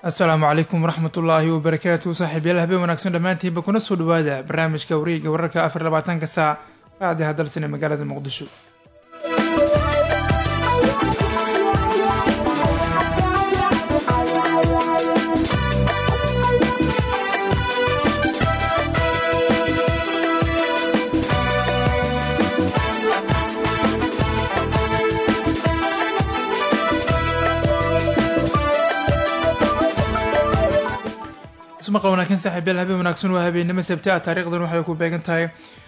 asalaamu calaykum waraxmat ullaahi wabarakaatu saaxiibyaal habeen wanaagsan dhammaantiinba kuna soo dhawaada barnaamijka wareega wararka afar labaatanka saac raadiha dalsan ee magaalada muqdisho ismaqal wanaagsan saaxiibyaal habeen wanaagsan waa habeennimo sabti ah taariikhdan waxay ku beegan tahay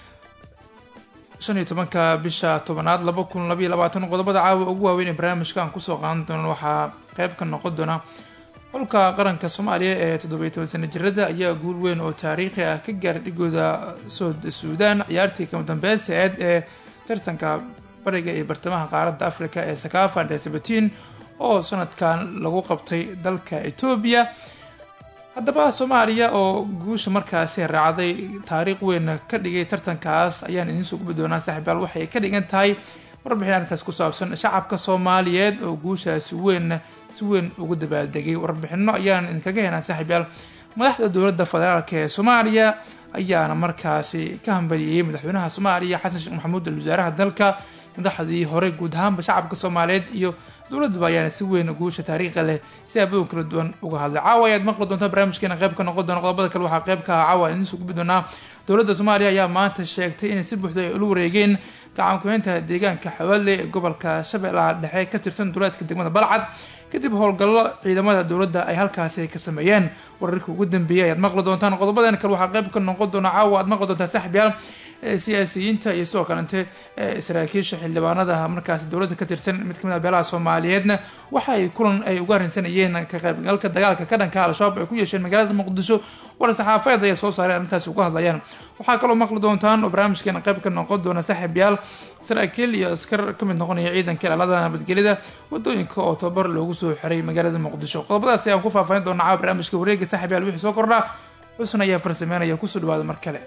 shan iyo tobanka bisha tobanaad laba kun labaiyo labaatan qodobada caawa ugu waaweyn ee barnaamijka aan kusoo qaadan doono waxaa qeyb ka noqon doona xulka qaranka soomaaliya ee toddobiyo toban sana jirada ayaa guul weyn oo taariikhi ah ka gaaray dhigooda sood suudaan ciyaartii kama dambeysa eed ee tartanka bariga iyo bartamaha qaaradda africa ee sakafa dhe sabatiin oo sanadkan lagu qabtay dalka etoobiya haddaba soomaaliya oo guusha markaasi raacday taariikh weyn ka dhigay tartankaas ayaan idiin soo gubi doonaa saaxiibaal waxay ka dhigan tahay warbixin arrinkaas ku saabsan shacabka soomaaliyeed oo guushaasi weyn si weyn ugu dabaaldegay warbixino ayaan idinkaga helnaa saaxiibaal madaxda dowladda federaalk ee soomaaliya ayaana markaasi ka hambaliyeyey madaxweynaha soomaaliya xasan sheekh maxamuud al wasaaraha dalka madaxdii hore guud ahaanba shacabka soomaaliyeed iyo dowladaba ayaana si weyn guusha taariikhi leh si abaon kala duwan uga hadlay caawa ayaad maqli doontaa barnaamijkeena qayb ka noqon doona qodobada kale waxaa qayb ka ah caawa idiin soo gubi doonaa dowladda soomaaliya ayaa maanta sheegtay inay si buuxda ay ula wareegeen gacan ku-heynta deegaanka xawaalle ee gobolka shabeellaha dhexe ka tirsan duleedka degmada balcad kadib howlgallo ciidamada dowladda ay halkaasi ka sameeyeen wararkii ugu dambeeyay ayaad maqli doontaan qodobadan kale waxaa qayb ka noqon doona caawa aad maqli doontaa saaxiibyaal siyaasiyiinta iyo sidoo kalente saraakiisha xildhibaanada markaasi dowladda ka tirsan mid kamid a beelaha soomaaliyeedna waxa ay kulan ay uga arrinsanayeen ka qaybgalka dagaalka ka dhanka al-shabaab ay ku yeesheen magaalada muqdisho war saxaafeed ayay soo saareen arrintaasi uga hadlayaan waxaa kaloo maqli doontaan oo barnaamijkeena qayb ka noqon doona saaxiibyaal saraakiil iyo askar ka mid noqonaya ciidanka ilaalada nabadgelida wadooyinka oo tababar loogu soo xiray magaalada muqdisho qodobadaasi ayaan ku faahfaahin doonaa caawa barnaamijka wareega saaxiibyaal wixii soo kordhaa xusn ayaa farsameynaya kusoo dhawaada mar kale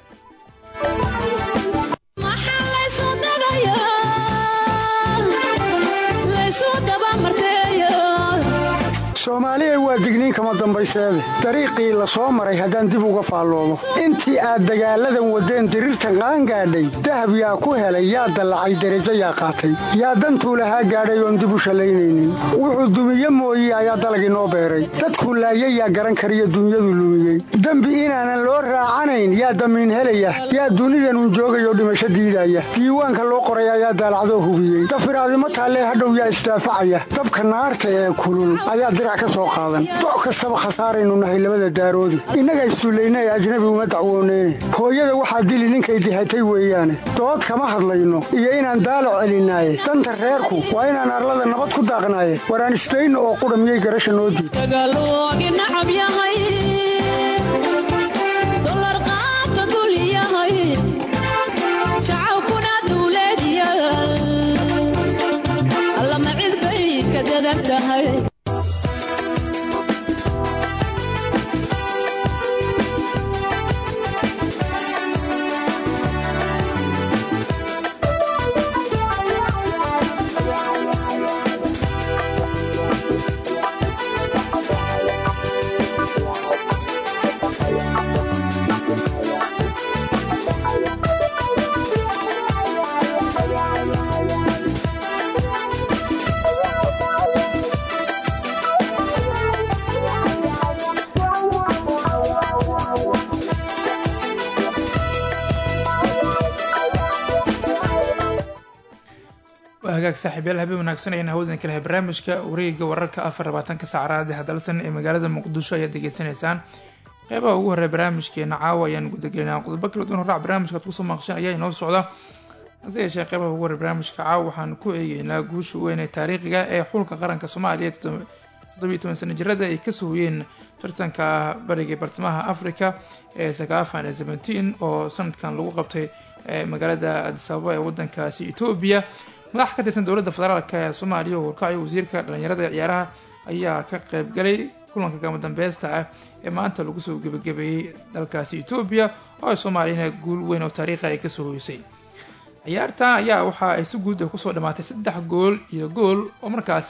soomaaliya waa digniin kama dambayseede dariiqii la soo maray haddaan dib uga faalloodo intii aad dagaalladan waddeen diriirtan qaangaadhay dahab yaa ku helay yaa dallacay derajo yaa qaatay yaa dantuu lahaa gaadhay oon dib u shallaynaynin wuxuu dumiye mooye ayaa dalag inoo beeray dadkuu laayay yaa garan kariyo dunyadu lumiyey dembi inaanan loo raacanayn yaa damiin helaya yaa dunidanun joogayoo dhimasho diidaya diiwaanka loo qoray ayaa daalacdoo hubiyey dafiraadimo taallee hadhow yaa isdaafacaya dabka naarta ee kulul ayaa doc kastaba khasaaraynu nahay labada daaroodi innaga isduullaynay ajnabi uma dacwooneyne hooyada waxaa dili ninkay dihatay weeyaane dood kama hadlayno iyo inaan daalo celinaaye danta reerku waa inaan arlada nabad ku daaqnaaye waraan isdayno oo qudha miyay garasha noo diid hagaag saaxiibyaal habeen wanaagsan ayaan hawadan ka lahay barnaamijka wareega wararka afar labaatanka saac raadiha dalsan ee magaalada muqdisho ayaad degeysanaysaan qeybaha ugu horey barnaamijkeena caawa ayaan gudagelinaa qodobo kala duwan horaac barnaamijka ad kusoo maaqshan ayaa inoo socda hase yeeshee qeybaha ugu horey barnaamijka caawa waxaan ku eegeynaa guusha weyn ee taariikhiga ee xulka qaranka soomaaliya toddobiyo toban sana jirada ay kasoo hoyeen tartanka bariga bartamaha africa ee sakafan ee seventeen oo sanadkan lagu qabtay magaalada adisababa ee wadankaasi etoobiya madax ka tirsan dowladda federaalk ee soomaaliya oo warkacyo wasiirka dhalinyarada ee ciyaaraha ayaa ka qaybgalay kulanka gama dambeesta ah ee maanta lagu soo gebagabeeyey dalkaasi etoobiya oo ay soomaaliyana guul weyn oo taariikha ay kasoo hoysay ciyaartan ayaa waxa ay si guud kusoo dhamaatay saddex gool iyo gool oo markaasi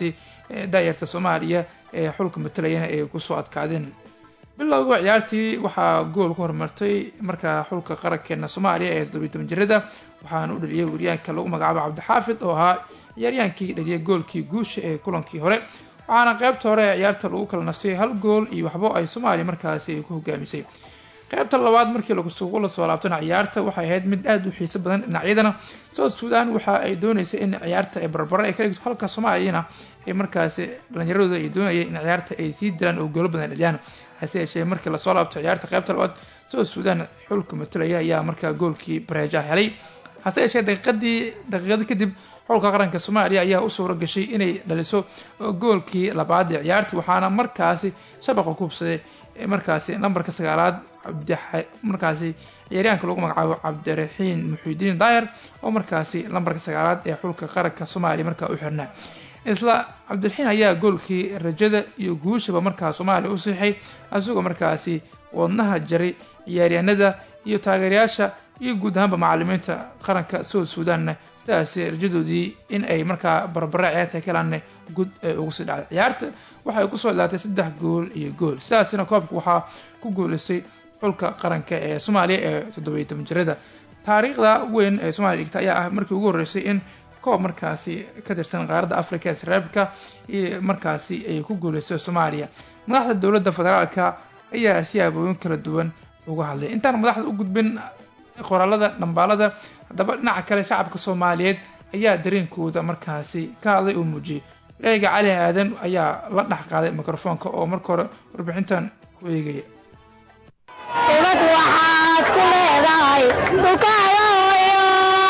daayarta soomaaliya ee xulka matalayana ay kusoo adkaadeen bilowga ciyaartii waxaa gool ku horumartay markaa xulka qarankeena soomaaliya ee toddobiy toban jirada waxaana u dhaliyay waryaanka lagu magacaabo cabdixaafid oo ahaa ciyaaryaankii dhaliyay goolkii guusha ee kulankii hore waxaana qeybta hore ee ciyaarta lagu kala nastay hal gool iyo waxbo ay soomaaliya markaasi ay ku hogaamisay qeybta labaad markii lagusugu la soo laabtana ciyaarta waxay ahayd mid aada u xiiso badan dhinacyadana south sudan waxa ay dooneysay in ciyaarta ay barbaro ay ka dhigto halka soomaaliyana ay markaasi dhalinyaradooda ay doonayeen in ciyaarta ay sii dilaan oo goolo badan dhaliyaan hase yeeshee markii lasoo laabto ciyaarta qeybta labaad south sudan xulka matalaya ayaa markaa goolkii bareeja helay hase yeeshee daqiiqadii daqiiqada kadib xulka qaranka soomaaliya ayaa u suura gashay inay dhaliso goolkii labaad ee ciyaartii waxaana markaasi shabaqa kubsaday markaasi nambarka sagaalaad markaasi ciyaaryaanka lagu magacaabo cabdiraxiin muxiudiin daayar oo markaasi lambarka sagaalaad ee xulka qaranka soomaaliya markaa u xirnaa isla cabdiraxiin ayaa goolkii rajada iyo guushaba markaa soomaaliya u siixay isagoo markaasi wadnaha jaray ciyaaryaanada iyo taageerayaasha iyo guud ahaanba macalimiinta qaranka south suudanna sidaas rajadoodii in ay markaa barbara ciyaarta kalaanna gud ugu sii dhacday ciyaarta waxay kusoo ilaatay saddex gool iyo gool sidaasina koobka waxaa ku guuleysay xulka qaranka ee soomaaliya ee toddobiyo toban jirada taariikhda weyn ee soomaliya dhigta ayaa ah markii ugu horreysay in koob markaasi ka tirsan qaaradda africa ee saraabka iyo markaasi ay ku guuleysay soomaaliya madaxda dowladda federaalka ayaa siyaabooyin kala duwan uga hadlay intaan madaxda u gudbin qoraalada dhambaalada haddaba dhinaca kale shacabka soomaaliyeed ayaa dareenkooda markaasi ka hadlay oo muujiyay ilaahiga cali aadan ayaa la dhex qaaday mikrofoonka oo marka hore warbixintan ku eegaya ubad waxaad ku leedahay dhulkaayoyo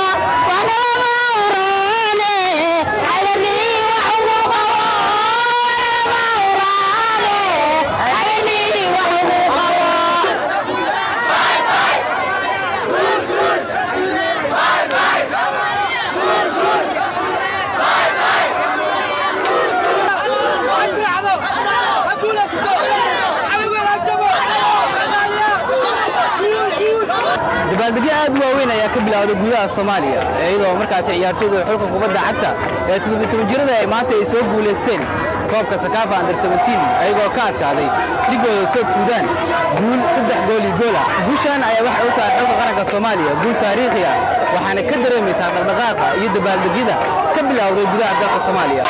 wanamawraane calamii wax ugu qabo wanamawraane calamii wax ugu qabo dabaaldegyo aad u waaweyn ayaa ka bilowday gudaha soomaaliya iyadoo markaasi ciyaartooyda xulka kubadda cagta ee todobiy-toban-jirada ay maanta ay soo guulaysteen koobka sakaafa under ayagoo ka adkaaday dhigooda south suudaan guul saddex gool iyo goola guushan ayaa waxay u tahay xulka qaranka soomaaliya guul taariikhi ah waxaana ka dareemaysaa dhaqdhaqaaqa iyo dabaaldegyada ka bilowday gudaha dalka soomaaliya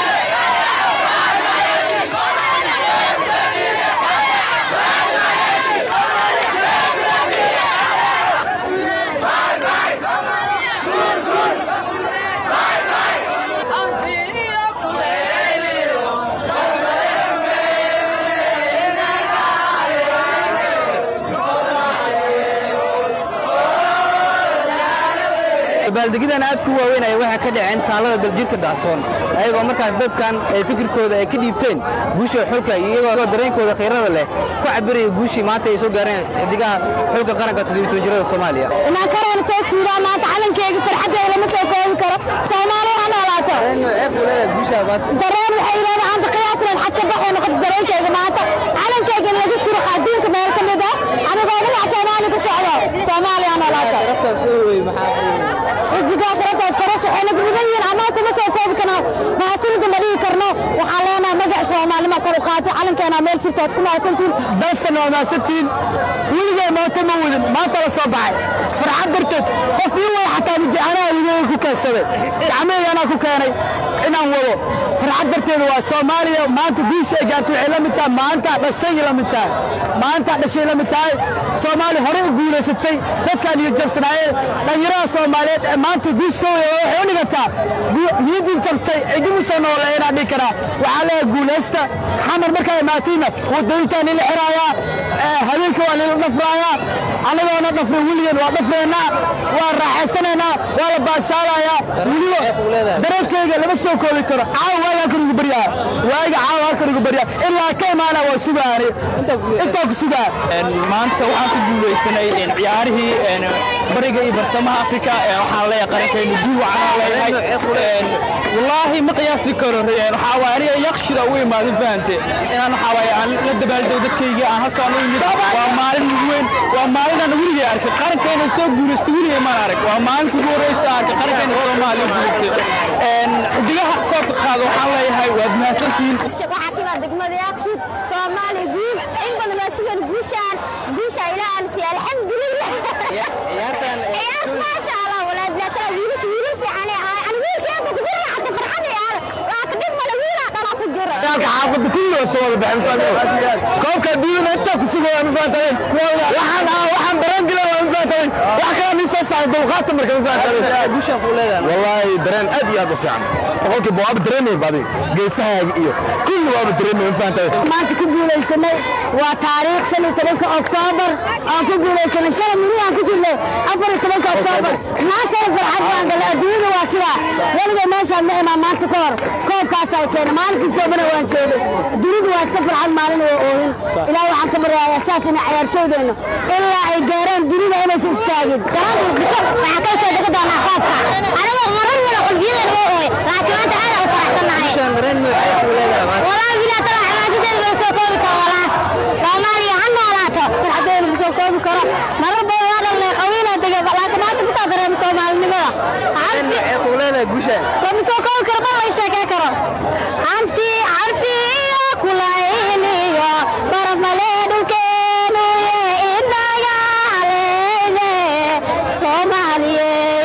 dabaaldegyadan aad ku waaweyn ayaa waxaa ka dhaceen taalada daljirka dacsoon ayagoo markaas dadkan ay fikirkooda ay ka dhiibteen guusha xulka iyagoo dareenkooda khiirada leh ku cabiraya guushii maanta ay soo gaareen xidigaha xulka qaranka todobiy-toban-jirada soomaaliya inaan kareena soo suudaan maanta calankeyga farxaddeeda lama soo koobi karo soomaaliya ha noolaato dareen waxay leedahay anta qiyaasleen xad ka baxay noqoto dareenkeyga maanta calankeyga in laga suruqa adduunka meel ka mid ah anigoo dhinac soomaaliya ka socdo soomaaliya ha noolaato xidigaa sharaftaas farash waxayna mudan yihiin annaga kuma soo koobi karno mahadsanida ma dhihi karno waxaan leenahay magac soomaalima kor u qaatay calankeena meel sirtood ku mahadsantihin dalsan waa mahadsantihiin weligay maanta ma wadin maanta la soo baxay farxad darteed qof ii way xataa mujaanaa ligooga ku keensaday gacmaheyga anaa ku keenay inaan wado farxad darteeda waa soomaaliya maanta guusha ay gaartay waxay la mid tahay maanta dhashay la mid tahay maanta dhashay la mid tahay soomaaliya horey u guulaysatay dadkaan iyo jabsanaayeen dhallinyarada soomaaliyeed ee maanta guush soo wada waxay u dhigataa niyadii jabtay cidimu soo nooleeyana dhihi karaa waxaa leeyahay guulaysta xamar markaa imaatayna wadooyinkaan lila xiraayaa habeenka waa lila dhafraayaa annagoona dhafrin weligeen waa dhafreennaa waa raaxaysanaynaa waa la baashaalayaa weliba dareenkeyga lama soo koobi karo caawa waagaan kor igu baryaa waaga caawa halkan waagigu barya ilaa ka imaana waa sugaani intaa ku sugaa maanta waxaan ku guulaysanay ciyaarihii bariga iyo bartamaha afrika waxaan leeyahay qarankaynu guul waxaan leeyahay wallaahi ma qiyaasi karo waxaa waaye aniga yakshida ugu imaadin fahante inaan waxaa waaye aan la dabaaldego dadkayga aan halkaan u imid waa maalin ugu weyn waa maalinaan weligay arkay qarankayna soo guulaystay weligay maan arag waa maalinka ugu horreysa arkay qarankayna soomaaliya guulaystay xidigaha koobka qaada waxaan leeyahay waad mahadsantihiin waxaa timaa degmada yaaqsud soomaaliya guul in badan waa sugan guushaan guusha ilaahan si alxamdulilah ciyaar maasha allah walaad laakala wiilasha wiilal fiican ee ahay ani wiilkeeda ku jira hadda farxad ee aada laaka dhib male wiilaa dhanaa ku jira dagaalka xaafadda kulli waa soo wada baxeen koobka adduunyada intaa ku sugaya ma fahantaday waxaan ah waxaan dareen gila waa ma fahantaday wax kala miisoo saaray dulqaata marka ma fahantaday guushaan kuu leedahay wallaahi dareen aad iyo aad u fiican boqolkiiba waaba dareemay baadi geesahaaga iyo kulli waaba dareemay ma fahantaday maanta ku guulaysanay waa taariikh shan iyo tobanka oktoobar aan ku guulaysanay shalay miri aan ku jirnay afar iyo tobanka oktoobar maantana farxad baan galay adduunyada waa sidaa weliba meeshaan ma imaan maanta ka hor koobkaas ay keenay maalinkiisoobana waan joogay dunidu waa iska farxad maalin waa oohin ilaah waxaan ka baryayaa saas ina ciyaartooydeennu ilaa ay gaaraan dunida inaysan istaagin garaanka muqdisho waxaa ka soo dega doonaa koobka anigoo marar wada qalbiyadeena waa ooy laakiin maanta aad u faraxsannahay guushaan dareen noocee kuu leedahay maanta والله بلا طلع حماستي لو سو كوبي كولا سومالي عنا ولا تو حدين لو سو كوبي كرو مر بو هذا اللي قوينا دغ لكن ما تبي صدر سومالي نما عارفي noocee kuu leedahay guushaan لو سو كوبي كرو ما يشكى كرو انت عارفي كلايني يا برف مليدو كانوا يا إنا علينا سومالي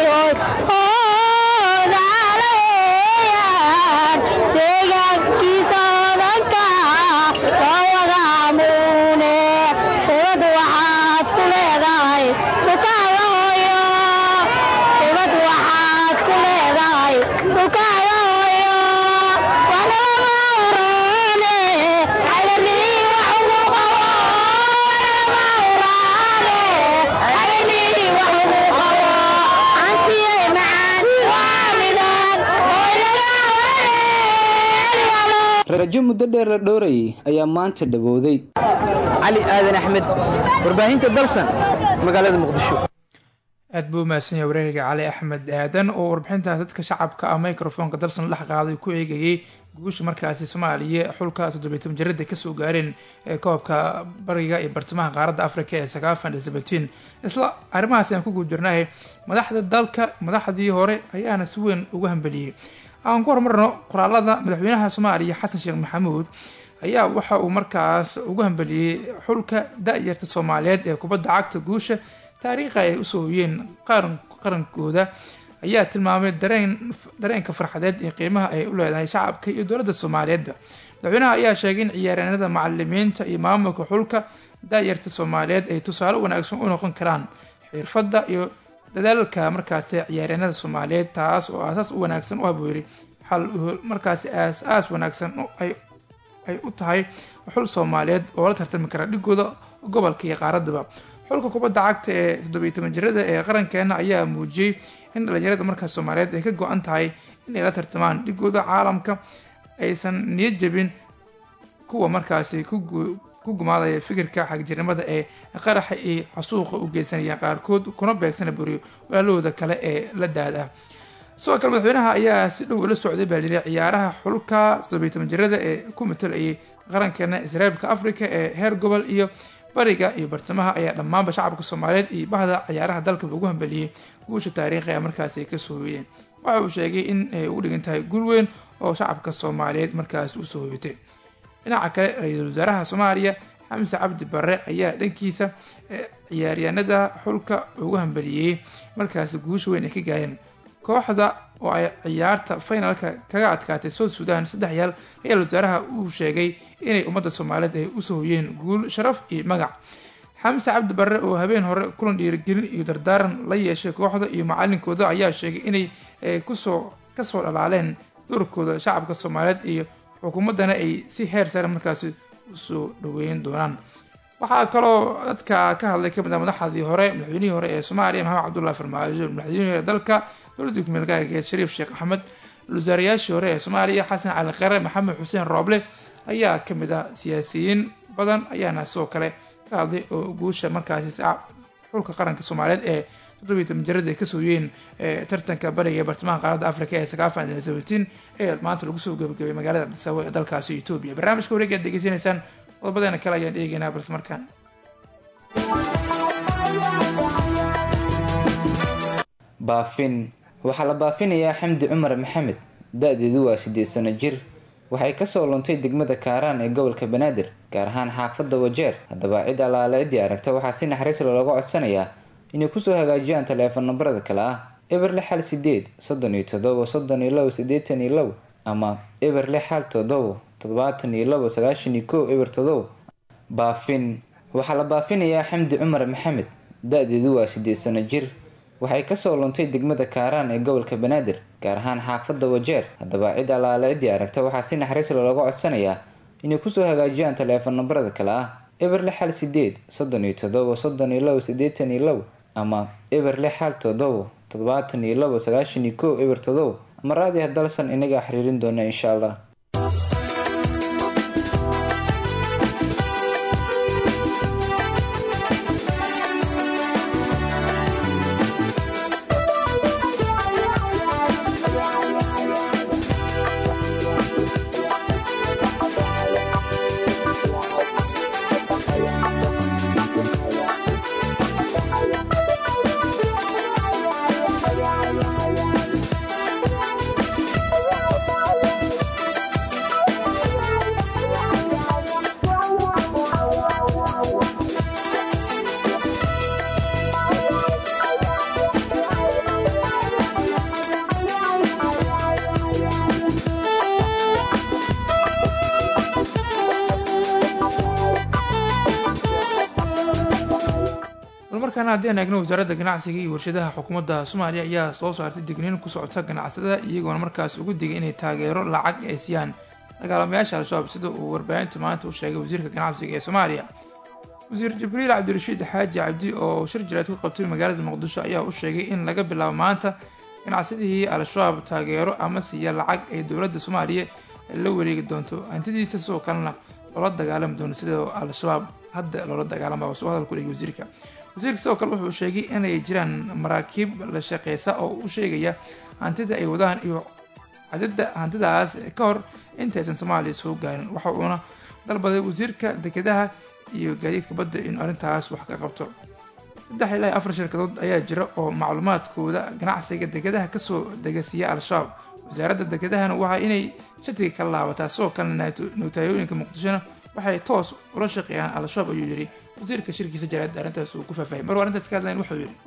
deegaankiisa odanka waa wada amuune ubad waxaad ku leedahay dhukaaga hooyo ubad waxaad ku leedahay dhukaaga hooyo wana lama uraane cayrnii wax ugu qabo lama uraane cayrnii wax ugu qabo antiyay macaan waa midaan oo laga wareeryalo rajo muddo dheer la dhowrayay ayaa maanta dhawowday cali aadan axmed warbaahinta dalsan magaalada muqdisho aad buu umahadsan yahay wareeriga cali axmed aadan oo warbixintaas dadka shacabka ah microfonka dalsan dhex qaaday ku eegayay guusha markaasi soomaaliya xulka toddobiy toban jarada kasoo gaareen ee koobka bariga iyo bartamaha qaaradda africa ee sagaafan iyo seventeen isla arrimahaas ayaan ku guud jirnahay madaxda dalka madaxdii hore ayaana si weyn ugu hambeliyey aan ku horumarno qoraalada madaxweynaha soomaaliya xasan sheekh maxamuud ayaa waxa uu markaas ugu hambeliyey xulka da-yarta soomaaliyeed ee kubadda cagta guusha taariikha ay usoo hoyeen qaran qarankooda ayaa tilmaamay dareen dareenka farxadeed iyo qiimaha ay u leedahay shacabka iyo dowladda soomaaliyeedba madaxweynaha ayaa sheegay in ciyaaryahanada macalimiinta iyo maamulka xulka da-yarta soomaaliyeed ay tusaale wanaagsan u noqon karaan xirfadda iyo dadaalka markaasi ciyaaryahanada soomaaliyeed taas oo aasaas u wanaagsan u haboori xal markaasi aas-aas wanaagsan ay ay u tahay xul soomaaliyeed oo la tartami kara dhigooda gobolka iyo qaaraddaba xulka kubadda cagta ee toddobiyi toban jirada ee qarankeena ayaa muujiyey in dhalinyarada markaas soomaaliyeed ay ka go-an tahay inay la tartamaan dhigooda caalamka aysan niyad jebin kuwa markaasi ku gumaadaya fikirka xagjirnimada ee qaraxa iyo xasuuqa u geysanaya qaarkood kuna beegsana buriyo walaalahooda kale ee la daad ah sidoo kale madaxweynaha ayaa si dhow ula socday baa lihi ciyaaraha xulka toddobiyi toban jirada ee ku matalayay qarankeena israailka africa ee heer gobol iyo bariga iyo bartamaha ayaa dhammaanba shacabka soomaaliyeed iyo bahda ciyaaraha dalkaba ugu hambeliyey guusha taariikhi a markaasi ay kasoo hoyeen waxa uu sheegay in ay ugu dhigan tahay guul weyn oo shacabka soomaaliyeed markaasi usoo hoyatay dhinaca kale ra-iisul wasaaraha soomaaliya xamse cabdi bare ayaa dhankiisa ciyaaryaanada xulka ugu hambeliyey markaasi guusha weyn ay ka gaareen kooxda oo ay ciyaarta finalka kaga adkaatay south sudan saddex yaal ayaa wasaaraha uu sheegay inay ummadda soomaaliyeed ay usoo hoyeen guul sharaf iyo magac xamse cabdi barre oo habeen hore kulan dhiirigelin iyo dardaaran la yeeshay kooxda iyo macalinkooda ayaa sheegay inay kusoo kasoo dhalaaleen doorkooda shacabka soomaaliyeed iyo xukuumaddana ay si heer sare markaasi usoo dhaweyn doonaan waxaa kaloo dadka ka hadlay kamid ah madaxdii hore madaxweynihii hore ee soomaaliya maxamed cabdullahi farmaajo madaxweynihii hore dalka dowladda kumeel gaargeed shariif sheekh axmed wasaarayaashii hore ee soomaaliya xasan cali khare maxamed xuseen rooble ayaa ka mid ah siyaasiyiin badan ayaana sidoo kale ka hadlay oo guusha markaasi xulka qaranka soomaaliyeed ee toddobiyi toban jarada ay ka sooyeen tartanka bariga ee bartamaha qaaradda africa ee sakaafan seventeen ee maanta lagu soo gabagabay magaalada adisabo ee dalkaasi etoobiya barnaamijka wareegi aad degeysanaysaan qodobadeena kale ayaan eegeynaa balse markaan baafin waxaa la baafinayaa xamdi cumar maxamed da-deedu waa siddeed sano jir waxay kasoo luntay degmada kaaraan ee gobolka banaadir gaar ahaan xaafadda wajeer haddaba cid allaale ciddii aragta waxaa si naxariis looga codsanayaa inay kusoo hagaajiyaan taleefon nambarada kale ah eber lix hal sideed soddon iyo toddobo soddon iyo labo siddeetan iyo labo ama eber lix hal toddobo toddobaatan iyo labo sagaashan iyo kow eber toddobo baafin waxaa la baafinayaa xamdi cumar maxamed da-deedu waa siddeed sano jir waxay kasoo luntay degmada kaaraan ee gobolka banaadir gaar ahaan xaafadda wajeer haddaba cid allaale ciddii aragta waxaa si naxariis looga codsanayaa inay kusoo hagaajiyaan taleefon nambarada kale ah eber lix hal sideed soddon iyo toddobo soddon iyo labo siddeetan iyo labo ama eber lix hal toddobo toddobaatan iyo labo sagaashan iyo kow eber toddobo ama raadi hadalsan inagaa xiriirin doona insha allah markaana haddii aan eegno wasaaradda ganacsiga iyo warshadaha xukuumadda soomaaliya ayaa soo saartay digniin ku socota ganacsatada iyagoona markaas ugu digay inay taageero lacag ay siiyaan dagaalamayaasha al-shabaab sida uu warbaahinta maanta u sheegay wasiirka ganacsiga ee soomaaliya wasiir jibriil cabdirashiid xaaji cabdi oo shir jiraad ku qabtay magaalada muqdisho ayaa u sheegay in laga bilaabo maanta ganacsadihii al-shabaab taageero ama siiya lacag ay dowladda soomaaliya la wareegi doonto hantidiisa sidoo kalena loola dagaalami doono sida al-shabaab hadda loola dagaalama soo hadal ku dhigay wasiirka wasiirka sidoo kale wuxuu sheegay inay jiraan maraakiib la shaqeysa oo u sheegaya hantida ay wadaan iyo cadida hantidaas ka hor intaysan soomaaliya soo gaarin waxa uuna dalbaday wasiirka dekedaha iyo gaadiidka badda in arrintaas wax ka qabto saddex ilaa afar shirkadood ayaa jira oo macluumaadkooda ganacsiga dekedaha kasoo degasiiya al-shabaab wasaaradda dekedahana waa inay shatiga ka laabataa sidoo kalena nootayooyinka muqdishona waxay toos ula shaqeeyaan al-shabaab ayuu yidhi wasiirka shirkiisa jaraad arrintaas uu ku faahfaahay maruu arrintaas ka hadlayn wuxuu yidhi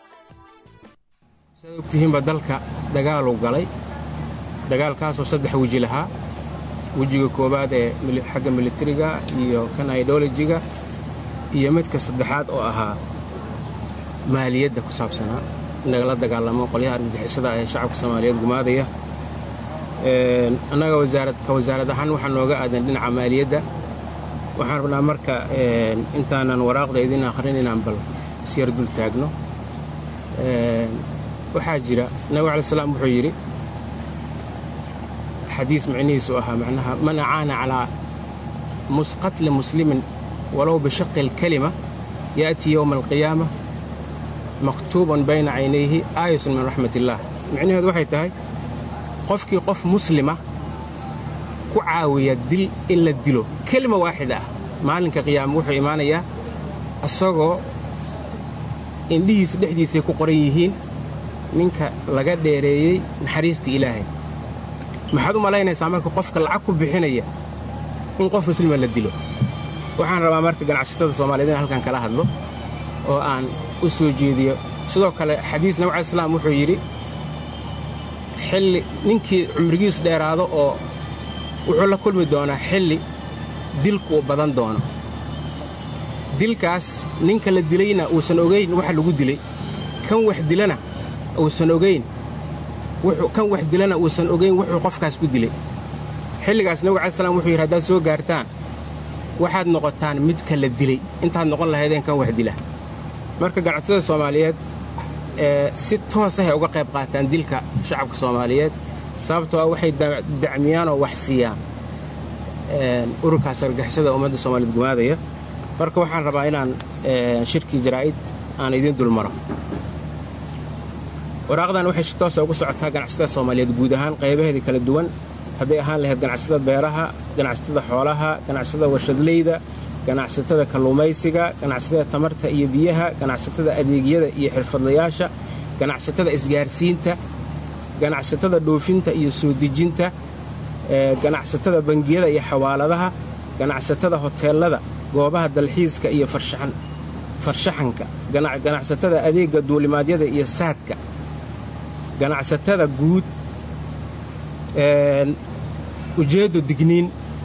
saad ogtihiinba dalka dagaaluu galay dagaalkaasoo saddex weji lahaa wejiga koowaad ee xagga militariga iyo kan idolojiga iyo midka saddexaad oo ahaa maaliyadda ku saabsanaa in lagala dagaalamo qolyaha argagixisada ee shacabka soomaaliyeed gumaadaya annaga ka wasaarad ahaan waxaa nooga aadan dhinaca maaliyadda waxaan rabnaa marka intaanan waraaqda idin akhrin inaan bal isyar dul taagno waxaa jira nabig alai salaam wuxuu yidhi xadiis micnihiisu ahaa macnaha man acaana calaa qatli muslimin walow bishaqi alkalima ya'tii yowma alqiyaama maktuuban bayna caynayhi aayatun min raxmat illaah micnaheedu waxay tahay qofkii qof muslima ku caawiya dil in la dilo kelima waaxid ah maalinka qiyaama wuxuu imaanayaa isagoo indhihiisa dhexdiisay ku qoran yihiin ninka laga dheereeyey naxariistii ilaahay maxaad u malaynaysaa marka qofka lacag ku bixinaya in qof muslima la dilo waxaan rabaa marka ganacsatada soomaaliyeed in halkan kala hadlo oo aan u soo jeediyo sidoo kale xadiis nabig alai salaam wuxuu yidhi xilli ninkii cumrigiis dheeraado oo wuxuu la kulmi doonaa xilli dilku uu badan doono dilkaas ninka la dilayna uusan ogayn waxa lagu dilay kan wax dilana uusan ogayn kan wax dilana uusan ogayn wuxuu qofkaas ku dilay xilligaas nabig alai slam wuxuu yidhi haddaad soo gaartaan waxaad noqotaan midka la dilay intaad noqon lahaydeen kan wax dila marka ganacsatada soomaaliyeed si toosahay uga qayb qaataan dilka shacabka soomaaliyeed sababtoo ah waxay dacmiyaan oo wax siiyaan ururkaas argixisada ummadda soomaaliyeed gumaadaya marka waxaan rabaa inaan shirkii jaraa'id aan idiin dulmaro waraaqdan waxay si toosa ugu socotaa ganacsatada soomaaliyeed guud ahaan qaybaheedii kala duwan hadday ahaan lahayd ganacsatada beeraha ganacsatada xoolaha ganacsatada warshadleyda ganacsatada kalluumaysiga ganacsatada tamarta iyo biyaha ganacsatada adeegyada iyo xirfadlayaasha ganacsatada isgaarsiinta ganacsatada dhoofinta iyo soo dejinta ganacsatada bangiyada iyo xawaaladaha ganacsatada hoteellada goobaha dalxiiska iyo farshaxanka ganacsatada adeegga duulimaadyada iyo saadka ganacsatada guud ujeeddo digniin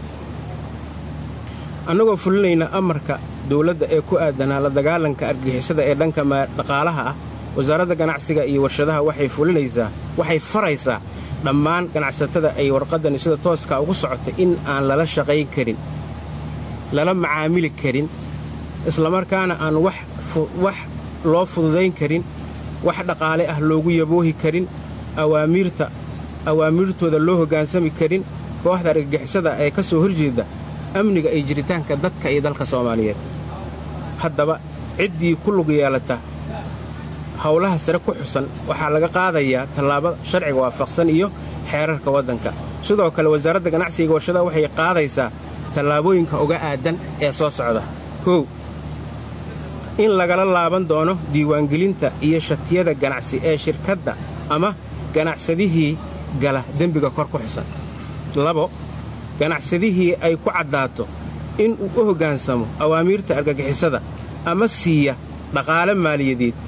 annagoo fulinayna amarka dawladda ee ku aadanaa la dagaalanka argixisada ee dhanka dhaqaalaha ah wasaaradda ganacsiga iyo warshadaha waxay fulinaysaa waxay faraysaa dhammaan ganacsatada ay warqaddani sida tooskaa ugu socota in aan lala shaqayn karin lala macaamili karin islamarkaana aan wax loo fududayn karin wax dhaqaale ah loogu yaboohi karin awaamiirta awaamiirtooda loo hoggaansami karin kooxda argagixisada ee ka soo horjeeda amniga iyo jiritaanka dadka iyo dalka soomaaliyeed haddaba ciddii ku lug yeelata howlaha sare ku xusan waxaa laga qaadayaa tallaabo sharciga waafaqsan iyo xeerarka waddanka sidoo kale wasaaradda ganacsiga warshadaha waxay qaadaysaa tallaabooyinka uga aadan ee soo socda kow in lagala laaban doono diiwaangelinta iyo shatiyada ganacsi ee shirkadda ama ganacsadihii gala dembiga kor ku xusan labo ganacsadihii ay ku caddaato in uu u hoggaansamo awaamiirta argagixisada ama siiya dhaqaale maaliyadeed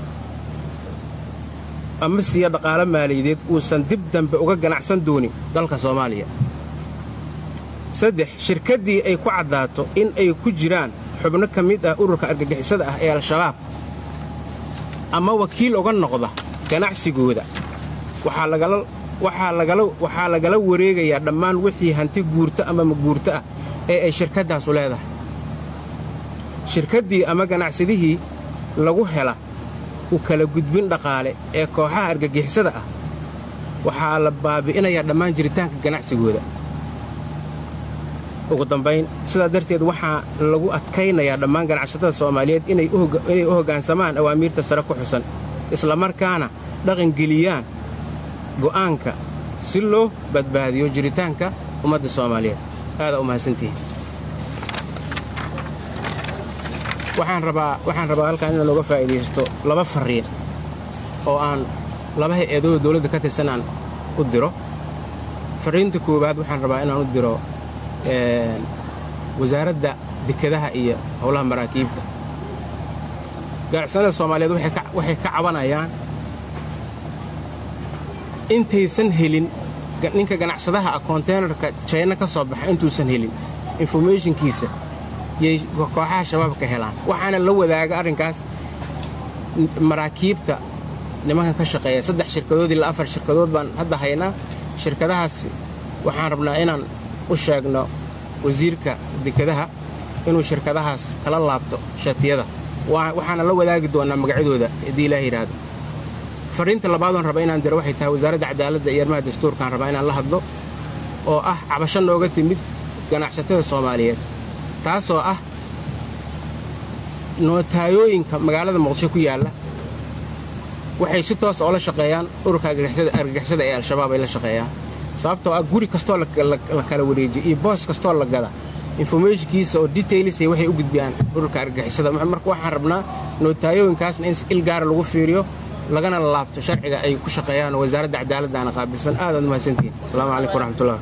ama siiya dhaqaale maaliyadeed uusan dib dambe uga ganacsan doonin dalka soomaaliya saddex shirkaddii ay ku caddaato in ay ku jiraan xubno ka mid ah ururka argagixisada ah ee al-shabaab ama wakiil uga noqda ganacsigooda waxaa lagala wareegayaa dhammaan wixii hanti guurto ama maguurto ah ee ay shirkaddaasu leedahay shirkaddii ama ganacsadihii lagu hela u kala gudbin dhaqaale ee kooxaha argagixisada ah waxaa la baabi'inayaa dhammaan jiritaanka ganacsigooda ugu dambayn sidaa darteed waxaa lagu adkaynayaa dhammaan ganacsatada soomaaliyeed inay u hoggaansamaan awaamiirta sare ku xusan islamarkaana dhaqangeliyaan go'aanka si loo badbaadiyo jiritaanka ummadda soomaaliyeed aadaa u mahadsantihiin waxaan rabaa waxaan rabaa halkaan inaan uga faa'iidaysto laba farriin oo aan laba hay-adooda dawladda ka tirsan aan u diro farriinta koowaad waxaan rabaa inaan u diro wasaaradda dekedaha iyo howlaha maraakiibta ganacsanada soomaaliyeed waxay ka cabanayaan intaysan helin ninka ganacsadaha ah konteenarka jayna ka soo baxa intuusan helin informationkiisa yay kooxaha shabaab ka helaan waxaana la wadaaga arrinkaas maraakiibta nimanka ka shaqeeya saddex shirkadood ilaa afar shirkadood baan hadda haynaa shirkadahaas waxaan rabnaa inaan u sheegno wasiirka dekedaha inuu shirkadahaas kala laabto shatiyada waxaana la wadaagi doonnaa magacyadooda haddii ilaah yidhaahdo farriinta labaadoon raba inaan diro waxay tahay wasaaradda cadaaladda iyo arrimaha dastuurkaan rabaa inaan la hadlo oo ah cabasho nooga timid ganacsatada soomaaliyeed taasoo ah nootayooyinka magaalada muqdisho ku yaalla waxay si toosa oo la shaqeeyaan ururka argagixisada ee al-shabaab ay la shaqeeyaan sababtoo ah guri kastoo la kala wareejiyo iyo boos kastoo la gada informationkiisa oo detailisay waxay u gudbiyaan ururka argagixisada marka waxaan rabnaa nootayooyinkaasna in il gaara lagu fiiriyo lagana laabto sharciga ay ku shaqeeyaan oo wasaaradda cadaaladdaana qaabilsan aadaad mahadsantihiin asalaamu calaykum waraxmatullah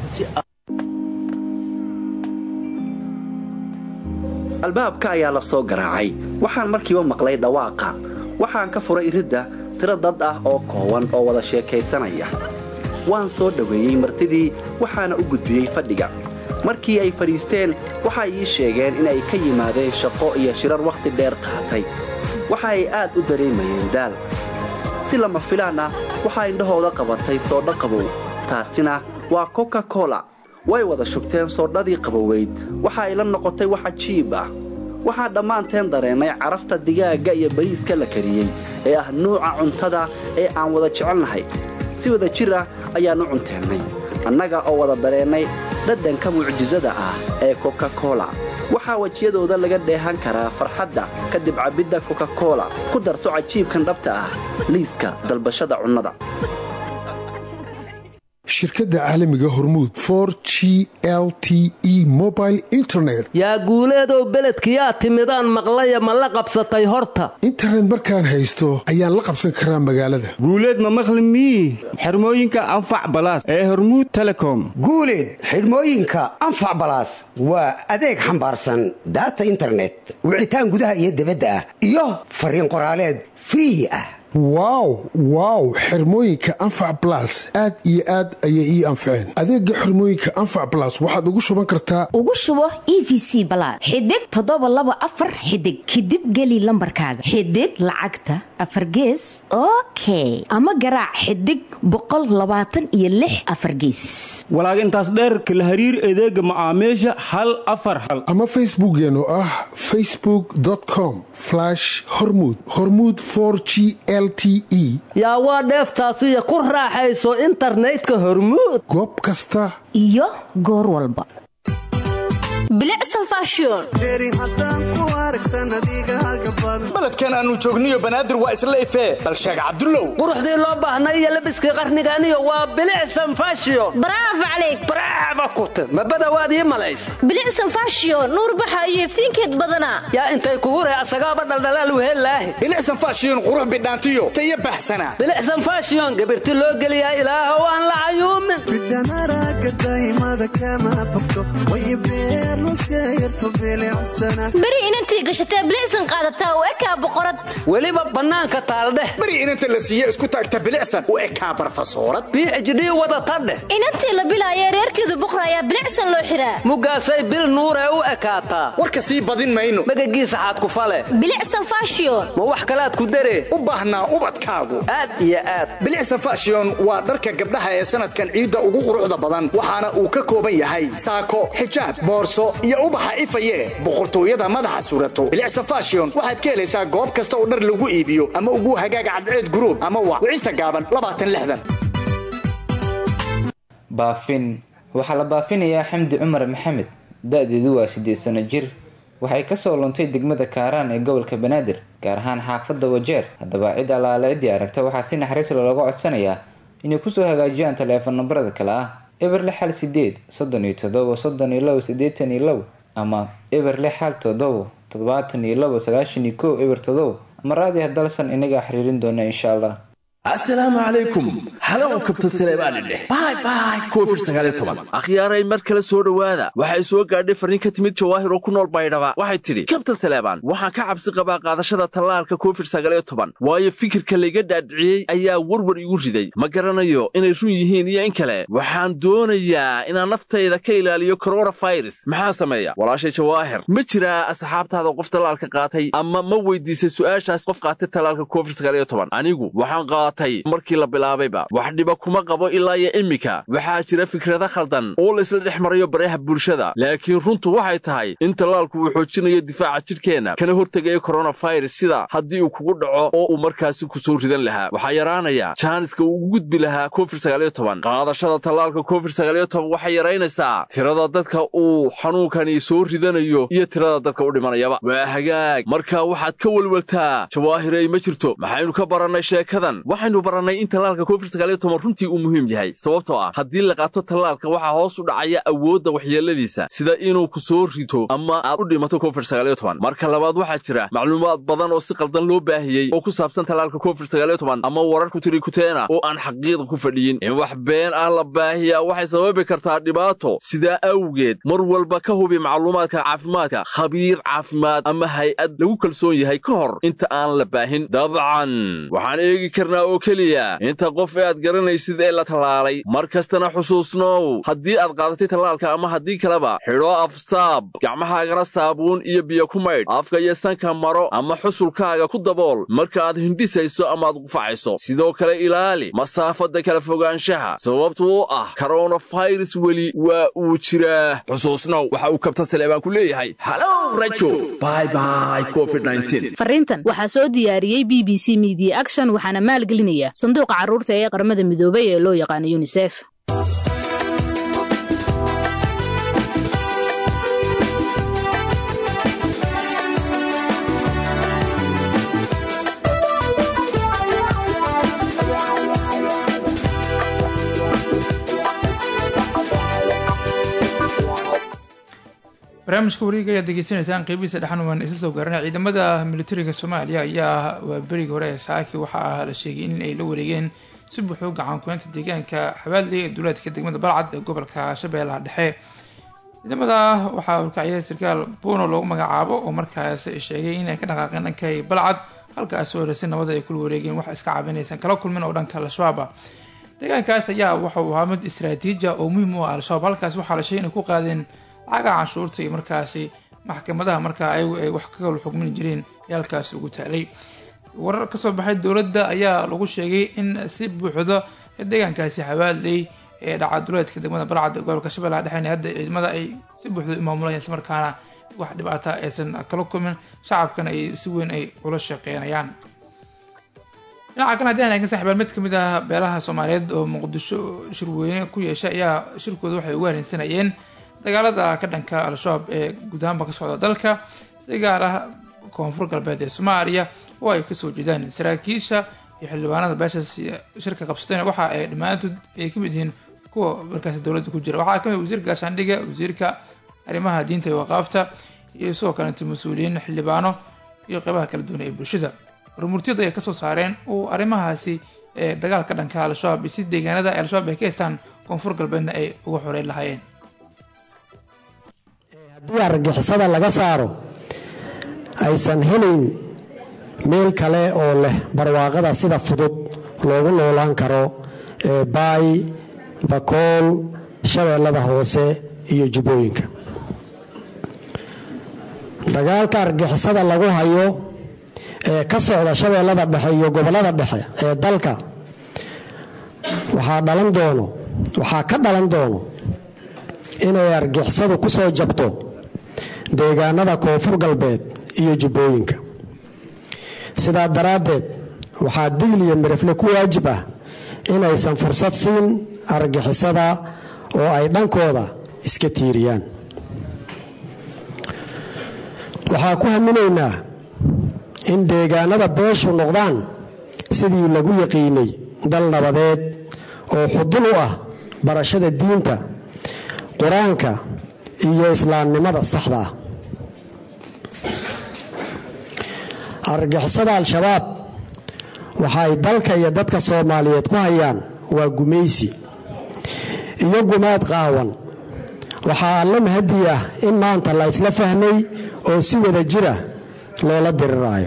albaabka ayaa la soo garaacay waxaan markiiba maqlay dhawaaqa waxaan ka furay iridda tiro dad ah oo koowan oo wada sheekaysanaya waan soo dhoweeyey martidii waxaana u gudbiyey fadhiga markii ay fadhiisteen waxay ii sheegeen inay ka yimaadeen shaqo iyo shirar wakhti dheer qaatay waxa ay aad u dareemayeen daal si lama filaan ah waxaa indhahooda qabatay soodho qabow taasina waa koka kola way wada shugteen soodhadii qaboweyd waxa ay la noqotay wax cajiib ah waxaa dhammaanteen dareennay carafta digaagga iyo bariiska la kariyey ee ah nuuca cuntada ee aan wada jecelnahay si wada jir ah ayaan u cunteennay annaga oo wada dareennay dhadhanka mucjisada ah ee kokakola waxaa wejiyadooda laga dheehan karaa farxadda kadib cabbidda kokakola ku darso cajiibkan dhabta ah liiska dalbashada cunnada shirkadda caalamiga hormuud for g l t e mobile internet yaa guuleedow beledkiyaa timidaan maqlaya ma la qabsatay horta internet markaan haysto ayaan la qabsan karaa magaalada guuleed ma maqli mii xirmooyinka anfac balaas ee hormuud telecom guuleed xidhmooyinka anfac balaas waa adeeg xambaarsan daata internet wicitaan gudaha iyo debadda ah iyo fariin qoraaleed free ah wow wow xirmooyinka anfac balas aad iyo aad ayay ii anfaceen adeega xirmooyinka anfac balas waxaad ugu shuban kartaa ugu shubo e v c balaad xidig toddoba laba afar xidig kadib geli lambarkaaga xidig lacagta afar gees okay ama garaac xidig boqol labaatan iyo lix afar gees walaag intaas dheerka la hariir adeega macaamiisha hal afar hal ama facebookeen oo ah facebook com hormud hormud g l yaa waa dheeftaasiyo ku raaxayso internetka hormuud goob kasta iyo goor walba baledkan aanu joogniyo banaadir waa isla ifee bal sheeg cabdulow quruxdii loo baahnay iyo labiskii qarniganiyo waa bilicsan fashion bravo calayk bravo kute mabadawaad ii malaysa bilicsan fashion nuur baxa iyo iftiinkeed badanaa yaa intay kugu ree asagaaba dhaldhalaal wehelaahi bilicsan fashion qurux bidhaantiyo tayo baxsanaa bilicsan fashion gabirti loo geliyaa ilaahow aan la cayuumin beri inantii gashatee bilicsan qaadataa u ekaa boqorad weliba bannaanka taaldheh beri inanta la siiye isku taagta bilicsan u ekaa barfasoorad bhd wadata dheh inantii la bilaayee reerkeedu buqra ayaa bilicsan loo xiraa mugaasay bil nuuree u ekaataa warka sii badin mayno magagiisa xaad ku fale bilicsan fashion ma wax kalaad ku daree u baahnaa ubadkaagu aad iyo aad bilicsan fashion waa dharka gabdhaha ee sanadkan ciidda ugu quruxda badan waxaana uu ka kooban yahay saako xijaab boorso iyo ubaxa ifaye boqortooyada madaxa surato bilicsan fashion waxaad ka helaysaa goob kasta oo dhar lagu iibiyo ama ugu hagaaga cadceed guruub ama wa wicista gaaban baafin waxaa la baafinayaa xamdi cumar maxamed da-deedu waa siddeed sano jir waxay kasoo luntay degmada kaaraan ee gobolka banaadir gaar ahaan xaafadda wajeer haddaba cid allaale ciddii aragta waxaa si naxariis looga codsanayaa inay kusoo hagaajiyaan taleefon nambarada kale ah eber lix hal sideed soddon iyo toddoba soddon iyo labo siddeetan iyo low ama eber lix hal toddobo toddobaatan iyo labo sagaashan iyo kow eber toddobo ama raadiah dalsan inagaa xiriirin doona insha allah asalaamu calaykum halow kabtan saleebaani dheh bay bay covid sagaaliyo toban akhyaaray mar kale soo dhowaada waxay soo gaadhay farriin ka timid jawaahir oo ku nool baydhaba waxay tidhi kabtan saleebaan waxaan ka cabsi qabaa qaadashada tallaalka covid sagaaliyo toban waayo fikirka layga dhaadhiciyey ayaa warwar igu riday ma garanayo inay run yihiin iyo in kale waxaan doonayaa inaan naftayda ka ilaaliyo koronafirus maxaa sameeya walaashay jawaahir ma jiraa asxaabtaada qof tallaalka qaatay ama ma weydiisay su'aashaas qof qaatay tallaalka covid sagaaliyo toban anigu waxaan markii la bilaabayba wax dhiba kuma qabo ilaa iyo iminka waxaa jira fikrada khaldan oo la isla dhex marayo baraha bulshada laakiin runtu waxay tahay in tallaalku uu xoojinayo difaaca jidhkeenna kana hortegayo koronafirus sida haddii uu kugu dhaco oo uu markaasi ku soo ridan lahaa waxaa yaraanaya jaaniska uu ugu gudbi lahaa covid sagaaliyo toban qaadashada tallaalka covid sagaaliyo toban waxay yaraynaysaa tirada dadka uu xanuunkani soo ridanayo iyo tirada dadka u dhimanayaba waa hagaag marka waxaad ka welweltaa jawaahirey ma jirto maxaynu ka barannay sheekadan waxaynu barannay in tallaalka covid sagaaliyo toban runtii uu muhiim yahay sababtoo ah haddii la qaato tallaalka waxaa hoos u dhacaya awoodda waxyeeladiisa sida inuu ku soo rito ama aad u dhimato covid sagaaliyo toban marka labaad waxaa jira macluumaad badan oo si qaldan loo baahiyey oo ku saabsan tallaalka covid sagaaliyo toban ama wararku tiri kuteena oo aan xaqiiqa ku fadhiyin in wax been ah la baahiyaa waxay sababi kartaa dhibaato sidaa awgeed mar walba ka hubi macluumaadka caafimaadka khabiir caafimaad ama hay-ad lagu kalsoon yahay ka hor inta aan la baahin dabcan waxaan eegi karnaa oo keliya inta qof ee aad garanaysid ee la tallaalay mar kastana xusuusnow haddii aad qaadatay tallaalka ama haddii kaleba xidho afsaab gacmahaagana saabuun iyo biyo ku maydh afka iyo sanka maro ama xusulkaaga ku dabool marka aad hindhisayso ama aad qufacayso sidoo kale ilaali masaafadda kala fogaanshaha sababtu u ah koronafirus weli waa uu jiraa xusuusnow waxa uu kabtan saleebaan ku leeyahay halow rajo bybay covid fariintan waxaa soo diyaariyey b b c media action waxaana maalgelinaya sanduuqa carruurta ee qaramada midoobay ee loo yaqaano yunisef barnaamijka wareega ayaad degeysanaysaan qeybihiisa dhexan waan isa soo gaaranay ciidamada militariga soomaaliya ayaa waa berigii hore ee saaki waxaa la sheegay in ay la wareegeen si buuxuu gacan kuheynta deegaanka xabaadley ee duleedka degmada balcad ee gobolka shabeellaha dhexe ciidamada waxaa urkaciyay sarkaal buuno loogu magacaabo oo markaas sheegay inay ka dhaqaaqeen dhankay balcad halkaas oo rasi nabada ay kula wareegeen wax iska caabinaysan kala kulmin oo dhanka al-shabaaba deegaankaas ayaa waxauu ahaa mid istraatiiji ah oo muhiim u ah al-shabaab halkaas waxaa la sheegay inay ku qaadeen lacaga canshuurta iyo markaasi maxkamadaha markaa ayagu ay wax ka kala xugmin jireen ee halkaas ugu taalay warar kasoo baxay dowladda ayaa lagu sheegay in si buuxdo deegaankaasi xabaadley ee dhacaduleedka degmada balcad gobolka shabeellaha dhexeyn hadda ciidamada ay si buuxdo maamulayaan islamarkaana wax dhibaata aysan kala kulmin shacabkana ay si weyn ay ula shaqeynayaan dhinaca kale haddii aan eegin saxibaan mid kamid ah beelaha soomaaliyeed oo muqdisho shirweyne ku yeesha ayaa shirkooda waxay ugu hareensanayeen dagaalada ka dhanka al-shabaab ee guud ahaanba ka socda dalka si gaar ah koonfur galbeed ee soomaaliya oo ay kasoo jeedaan saraakiisha iyo xildhibaanada beeshaas shirka qabsatayna waxa ay dhammaantood ay kamid yihiin kuwa markaasi dowladda ku jira waxaa kamid wasiirka gaashaandhiga wasiirka arrimaha diinta iyo waqaafta iyo sidoo kaleeto mas-uuliyiin xildhibaano iyo qeybaha kala duwan ee bulshada warmurtiyada ay kasoo saareen uu arrimahaasi ee dagaalka dhanka al-shabaab iyo si deegaanada al-shabaab ay ka heystaan koonfur galbeedna ay uga xoreyn lahaayeen haddii argagixisada laga saaro aysan helayn meel kale oo leh barwaaqada sida fudud loogu noolaan karo ee baay bakool shabeellada hoose iyo jubbooyinka dagaalka argagixisada lagu hayo ee ka socda shabeellada dhexe iyo gobollada dhexe ee dalka waxaa dhalan doono waxaa ka dhalan doono inay argixisadu ku soo jabto deegaanada koonfur galbeed iyo jubbooyinka sidaa daraaddeed waxaa digl iyo mirifle ku waajib ah inaysan fursad siin argixisada oo ay dhankooda iska tiiriyaan waxaa ku haminaynaa in deegaanada beeshu noqdaan sidii lagu yaqiinay dal nabadeed oo xudun u ah barashada diinta qur-aanka iyo islaamnimada saxda ah argixisada al-shabaab waxa ay dalka iyo dadka soomaaliyeed ku hayaan waa gumaysi iyo gumaad qaawan waxaa alla mahadi ah in maanta la isla fahmay oo si wada jira loola diriraayo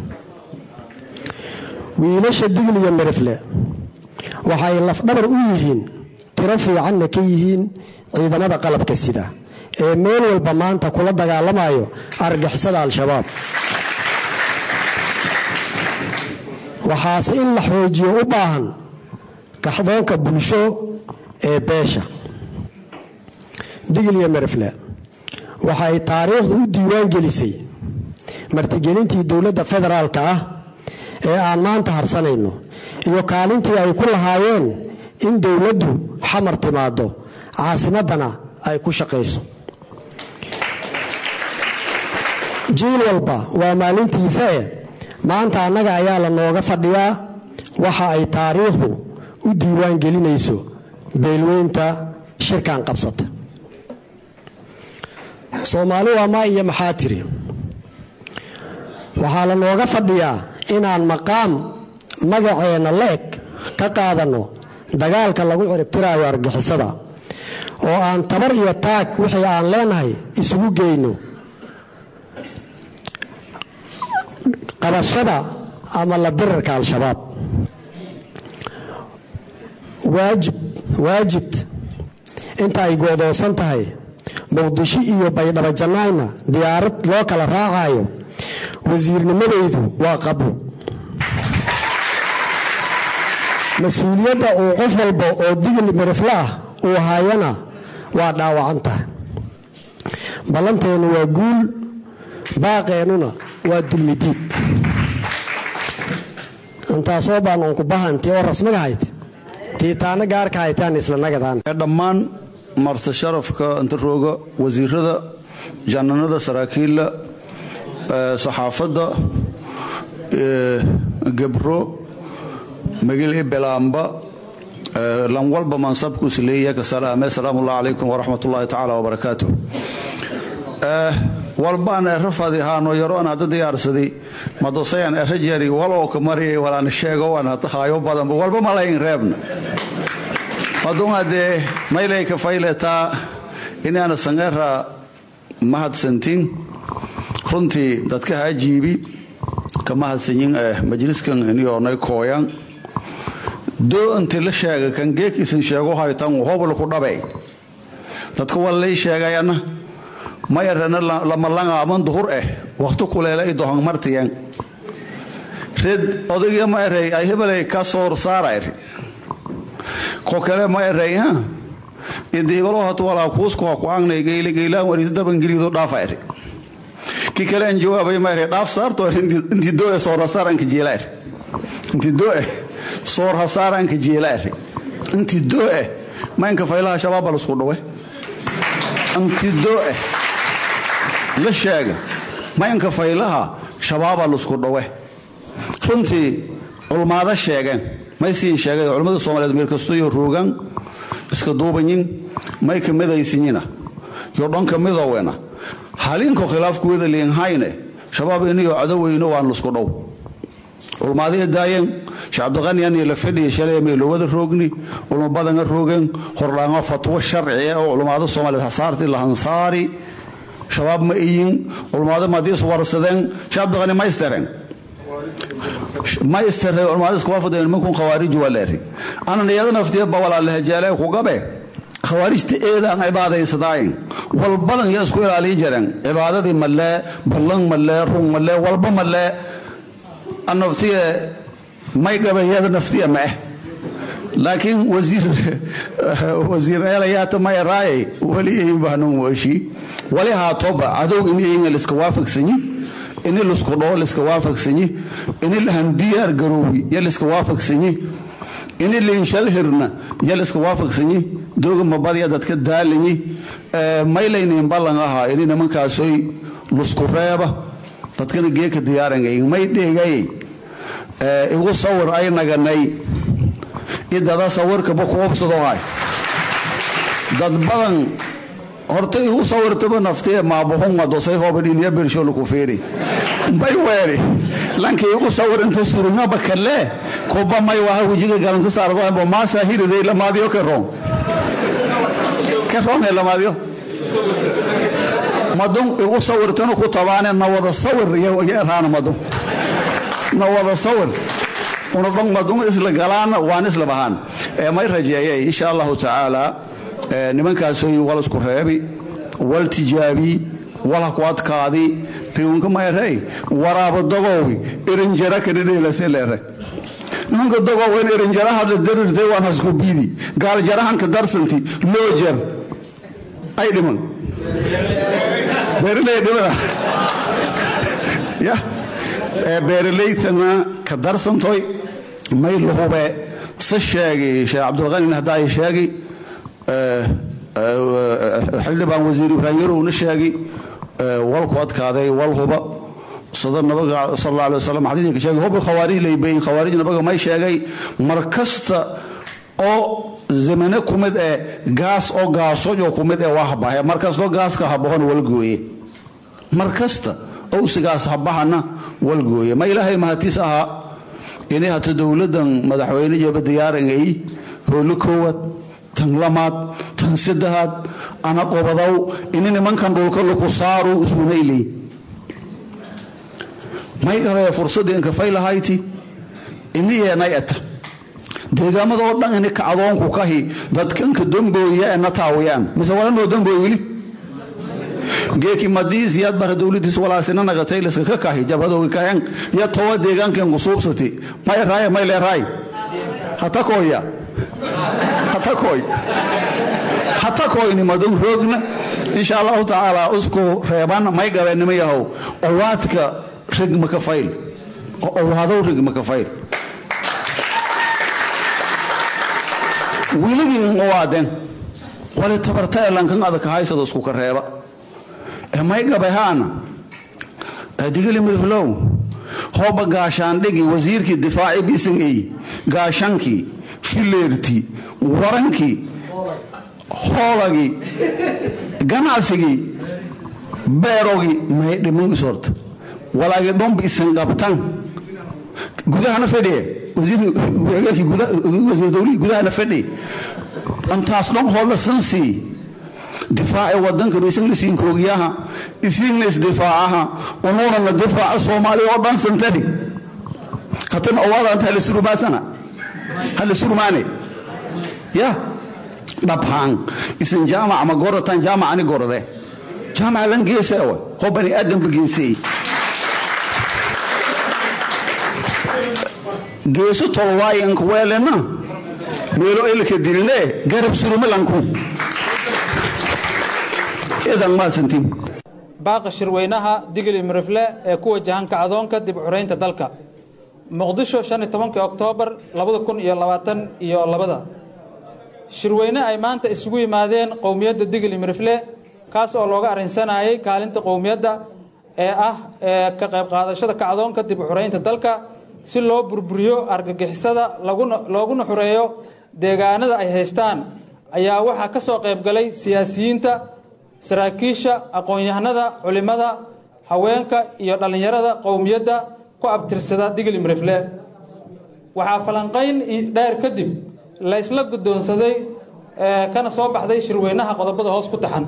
wiilasha digl iyo mirifle waxay lafdhabar u yihiin tiro fiicanna ka yihiin ciidamada qalabka sida ee meel walba maanta kula dagaalamayo argixisada al-shabaab waxaase in la xoojiyo u baahan kaxdoonka bulsho ee beesha digl iyo mirifle waxa ay taariikhdu u diiwaan gelisay martigelintii dowladda federaalka ah ee aan maanta harsanayno iyo kaalintii ay ku lahaayeen in dowladdu xamar timaado caasimaddana ay ku shaqayso jiil walba waa maalintiisa e maanta annaga ayaa la nooga fadhiyaa waxa ay taariikhdu u diiwaan gelinayso beelweynta shirkan qabsata soomaali waa maa iyo maxaa tiri waxaa la nooga fadhiyaa inaan maqaam magaceenna la-eg ka qaadanno dagaalka lagu ciribtiraayo argixisada oo aan tabar iyo taag wixii aan leenahay isugu geyno qabashada ama la dirirka al-shabaab waajib waajid inta ay go'doonsan tahay muqdisho iyo baydhabo jannaayna diyaarad loo kala raacayo wasiirnimadaydu waa qabo mas-uuliyadda uu qof walba oo digil mirifle ah uu hayana waa dhaawacan tahay ballanteennu waa guul baaqeennuna waa dulmidiid intaasoo baan uunku bahanti oo rasmiga hayd tiitaana gaarka haytaan isla nagadaan dhammaan marti sharafka intarooga wasiirada jananada saraakiilla saxaafadda gebro magil ibelaamba lan walba mansabkuus leeyahay ka salaame salaamu allah calaykum waraxmat ullaahi tacaala wabarakaatu walbaan ero fadi haano yaroon hadda diyaarsaday madosayan ero jari waloo ka mariyay walaan sheego waan hata haayo badanba walba ma lahayn reebna madun haddee maylay ka fayletaa inaana sangeera mahadsantin runtii dadka haa jiibi ka mahadsanyin eh majliskan iniyoonay kooyan doo inti la sheega kan geekiisan sheego haytan hobol ku dhabe dadka waa lay sheegayana mayarana lamalanga aman duhur eh waqti kuleela i dohan martiyan red odayga ma erey ay hebelay ka soor saarayr ko kale ma erey ha idibalo hat wala kuusku ku aangnay geyle geylaan waris daban gelido dhaafayr ki kale aan jawaabay ma erey dhaaf saarto inti doo soor saaran ka jeelayr inti doo soor hasaaran ka jeelayr inti doo ma inka faylaha shabaab la isku dhawe inti doo la sheega maynka faylaha shabaaba lusku dhawe runtii culmaado sheegeen may siin sheegay culimmada soomaaliyeed meel kastoyo roogan iska duubanyin may ka midaysinyina yo dhanka midowena halinko khilaafkuweda liinhayne shabaab iniyo cadoweyno waan lusku dhow culmaadii daayeen sheekh cabdiqaniyan iyo la fadhiya shalay meelowada roogni culmo badanga roogeen hordhaango fatwo sharci oo culmaado soomaaliyeed hasaarti lahansaari shabaab ma iyin culmaado madiis warsadeen sheekh cabdiqani ma istareen ma istareen culmaadis kuwa fadhiyeen nimankun khawaarij waa leeri anan iyada naftiya ba walaa lahajaale ku gabe khawaarijta eedaan cibaadaysadaayen walbadan yaa isku ilaaliyi jireen cibaadadii malee ballan malee run malee walba malee naftiya may gabayada naftiya ma ah laakiin wasiir wasiir eelayaata may raayay wali ayin bahnan weeshi wali haatoba cadow in ayin liska waafaqsanyi ini lisku dhoo liska waafaqsanyi ini lahan diyaar garoowi ya liska waafaqsanyi ini liinshal hirna ya liska waafaqsanyi dooga mabadya dadka daalanyi maylaynin ballan ahaa ini nimankaasoy lusku reeba dadkana geeka diyaaranay may dheegayay igu sawir ay naganay idada sawirkaba kuubsadohay dad badan horta igu sawirtaba naftiye maabuhunga dosay hoobadhiniya bersholu ku fiiri may weeri lanki igu sawir inta surungaba kale kuba may waha wejiga galanta saardohanbo maasa hiriday lamaadiyo keroon keroon ee lamaadiyo madun igu sawirtanu ku tabaane na wada sawir yaraana madun na wada sawir una dhan madun isla galaana waan isla bahaan may rajeeyay insha allahu tacaala nimankaasoy wal isku reebi wal tijaabi wal ku adkaadi riunka mayrey waraaba dogowi irinjara kadhidheelase leere nimanka dogowen irinjara hadla darirtay waan hasku biidi gaaljarahanka darsanti loo jar ay dhiman beeraley dhibada ya beeralaytana ka darsantoy may lahube se sheegay sheekh cabdulqanin haddaay sheegi xildhibaan wasiir ibraahim yarowna sheegi walku adkaaday wal huba sida nabiga sal alla alay wasalam xadiidka ka sheegay hubi khawaarij laybayin khawaarij nabiga may sheegay mar kasta oo zamane ku mid ee gaas oo gaasoojo ku mid ee waa habahe mar kastoo gaaska habahona wal gooye mar kasta owsigaas habahana wal gooye ma ilaahay mahatiis ahaa inay hata dowladan madaxweyne jaba diyaarangay hoolo koowaad tan lamaad tan saddexaad ana qobadow ini nimankan dhulka laku saaru isunayley may qabee fursadii inkafay lahayti iniyeenay eta deegaamada oo dhan ini kacdoonku kahi dadkanka dambooya ee na taawiyaan mise walanoo dambooy weli geeki madiis yaad bara dowladiis walaasina naqatay liska ka kahi jabhadoogi kahen ya towa deegaanken kusuubsati may raaya may leeraay hatakooya hatakooy hatakoyni madun roogna insha allahu tacaala usku reeban may gabeenimo yahow owaadka rigma ka fayl owaadow rigma ka fayl wiiligin owaadeen wali tabarta elankan adaka haysado isku ka reeba may gabahaana digili mirflow hooba gaashaandhigi wasiirkii difaaci bisaney gaashankii fileertii warankii hoolagii ganacsigii beerogi may dhiman isorta walaagi dhomba isan qabtan gudahana fadhiye wasiir dowlihii gudahana fadhi antaas dhon hoolasan sii difaaci wadankan isagna siin koogiyaha isigna isdifaacaha unuunana difaaca soomaaliya oo dhan santani hatan owaadanta halisurumaasana halisurumaane ya dhabhaan isan jaamac ma goratan jaamac ani gorode jaamac lan geeseewa hoo bani aadamba geesey geesu tolwaayanka weelena meelo elka diline garab surumalanku idan maasantiin baaqa shirweynaha digil imrifle ee ku wajahan kacdoonka dib curaynta dalka muqdisho oktoobar iyo labada shirweyne ay maanta isugu yimaadeen qowmiyadda digil imrifle kaas oo looga arrinsanayay kaalinta qowmiyadda ee ah ee ka qayb qaadashada kacdoonka dib curaynta dalka si loo burburiyo argagixisada looguna xureeyo deegaanada ay haystaan ayaa waxaa ka soo qayb galay siyaasiyiinta saraakiisha aqoon-yahanada culimmada haweenka iyo dhallinyarada qowmiyadda ku abtirsada digil imrifle waxaa falanqayn dheer kadib la ysla guddoonsaday kana soo baxday shirweynaha qodobada hoos ku taxan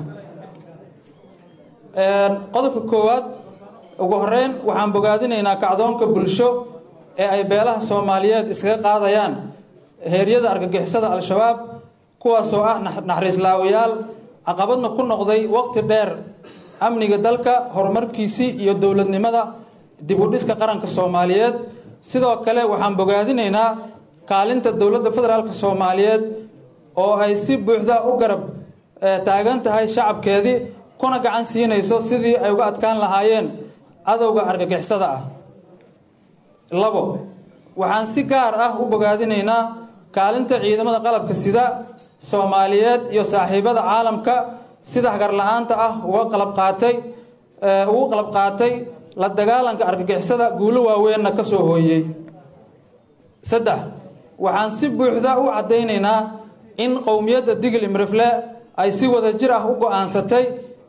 qodobka koowaad ugu horeyn waxaan bogaadinaynaa kacdoonka bulsho ee ay beelaha soomaaliyeed iskaga qaadayaan heeryada argagixisada al-shabaab kuwaasoo ah naxariislaawayaal caqabadna ku noqday waqti dheer amniga dalka horumarkiisii iyo dowladnimada dib u dhiska qaranka soomaaliyeed sidoo kale waxaan bogaadinaynaa kaalinta dowladda federaalk soomaaliyeed oo ay si buuxda u garab taagan tahay shacabkeedii kuna gacan siinayso sidii ay uga adkaan lahaayeen cadowga argagixisada ah labo waxaan si gaar ah u bogaadinaynaa kaalinta ciidamada qalabka sida soomaaliyeed iyo saaxiibada caalamka sida hagar la-aanta ah uga qalab qaatay ugu qalab qaatay la dagaalanka argagixisada guulo waaweenna ka soo hooyey saddex waxaan si buuxda u caddaynaynaa in qowmiyadda digil imrifle ay si wada jir ah u go-aansatay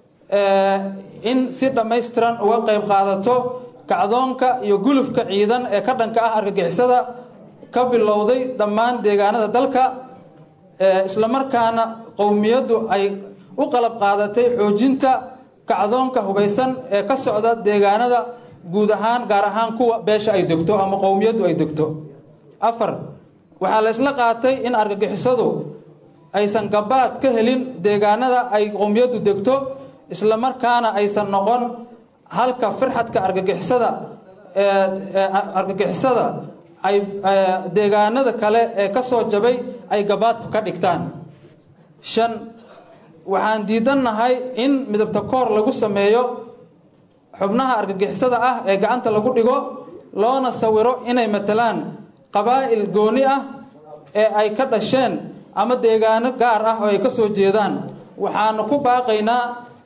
in si dhammaystiran uga qayb qaadato kacdoonka iyo gulufka ciidan ee ka dhanka ah argagixisada ka bilowday dhammaan deegaanada dalka islamarkaana qowmiyaddu ay u qalab qaadatay xoojinta kacdoonka hubaysan ee ka socda deegaanada guud ahaan gaar ahaan kuwa beesha ay degto ama qowmiyaddu ay degto afar waxaa la isla qaatay in argagixisadu aysan gabaad ka helin deegaanada ay qowmiyaddu degto islamarkaana aysan noqon halka firxadka argagixisada argagixisada ay deegaanada kale ee ka soo jabay ay gabaadka ka dhigtaan shan waxaan diidannahay in midabta koor lagu sameeyo xubnaha argagixisada ah ee gacanta lagu dhigo loona sawiro inay matalaan qabaa'il gooni ah ee ay ka dhasheen ama deegaano gaar ah oo ay ka soo jeedaan waxaana ku baaqaynaa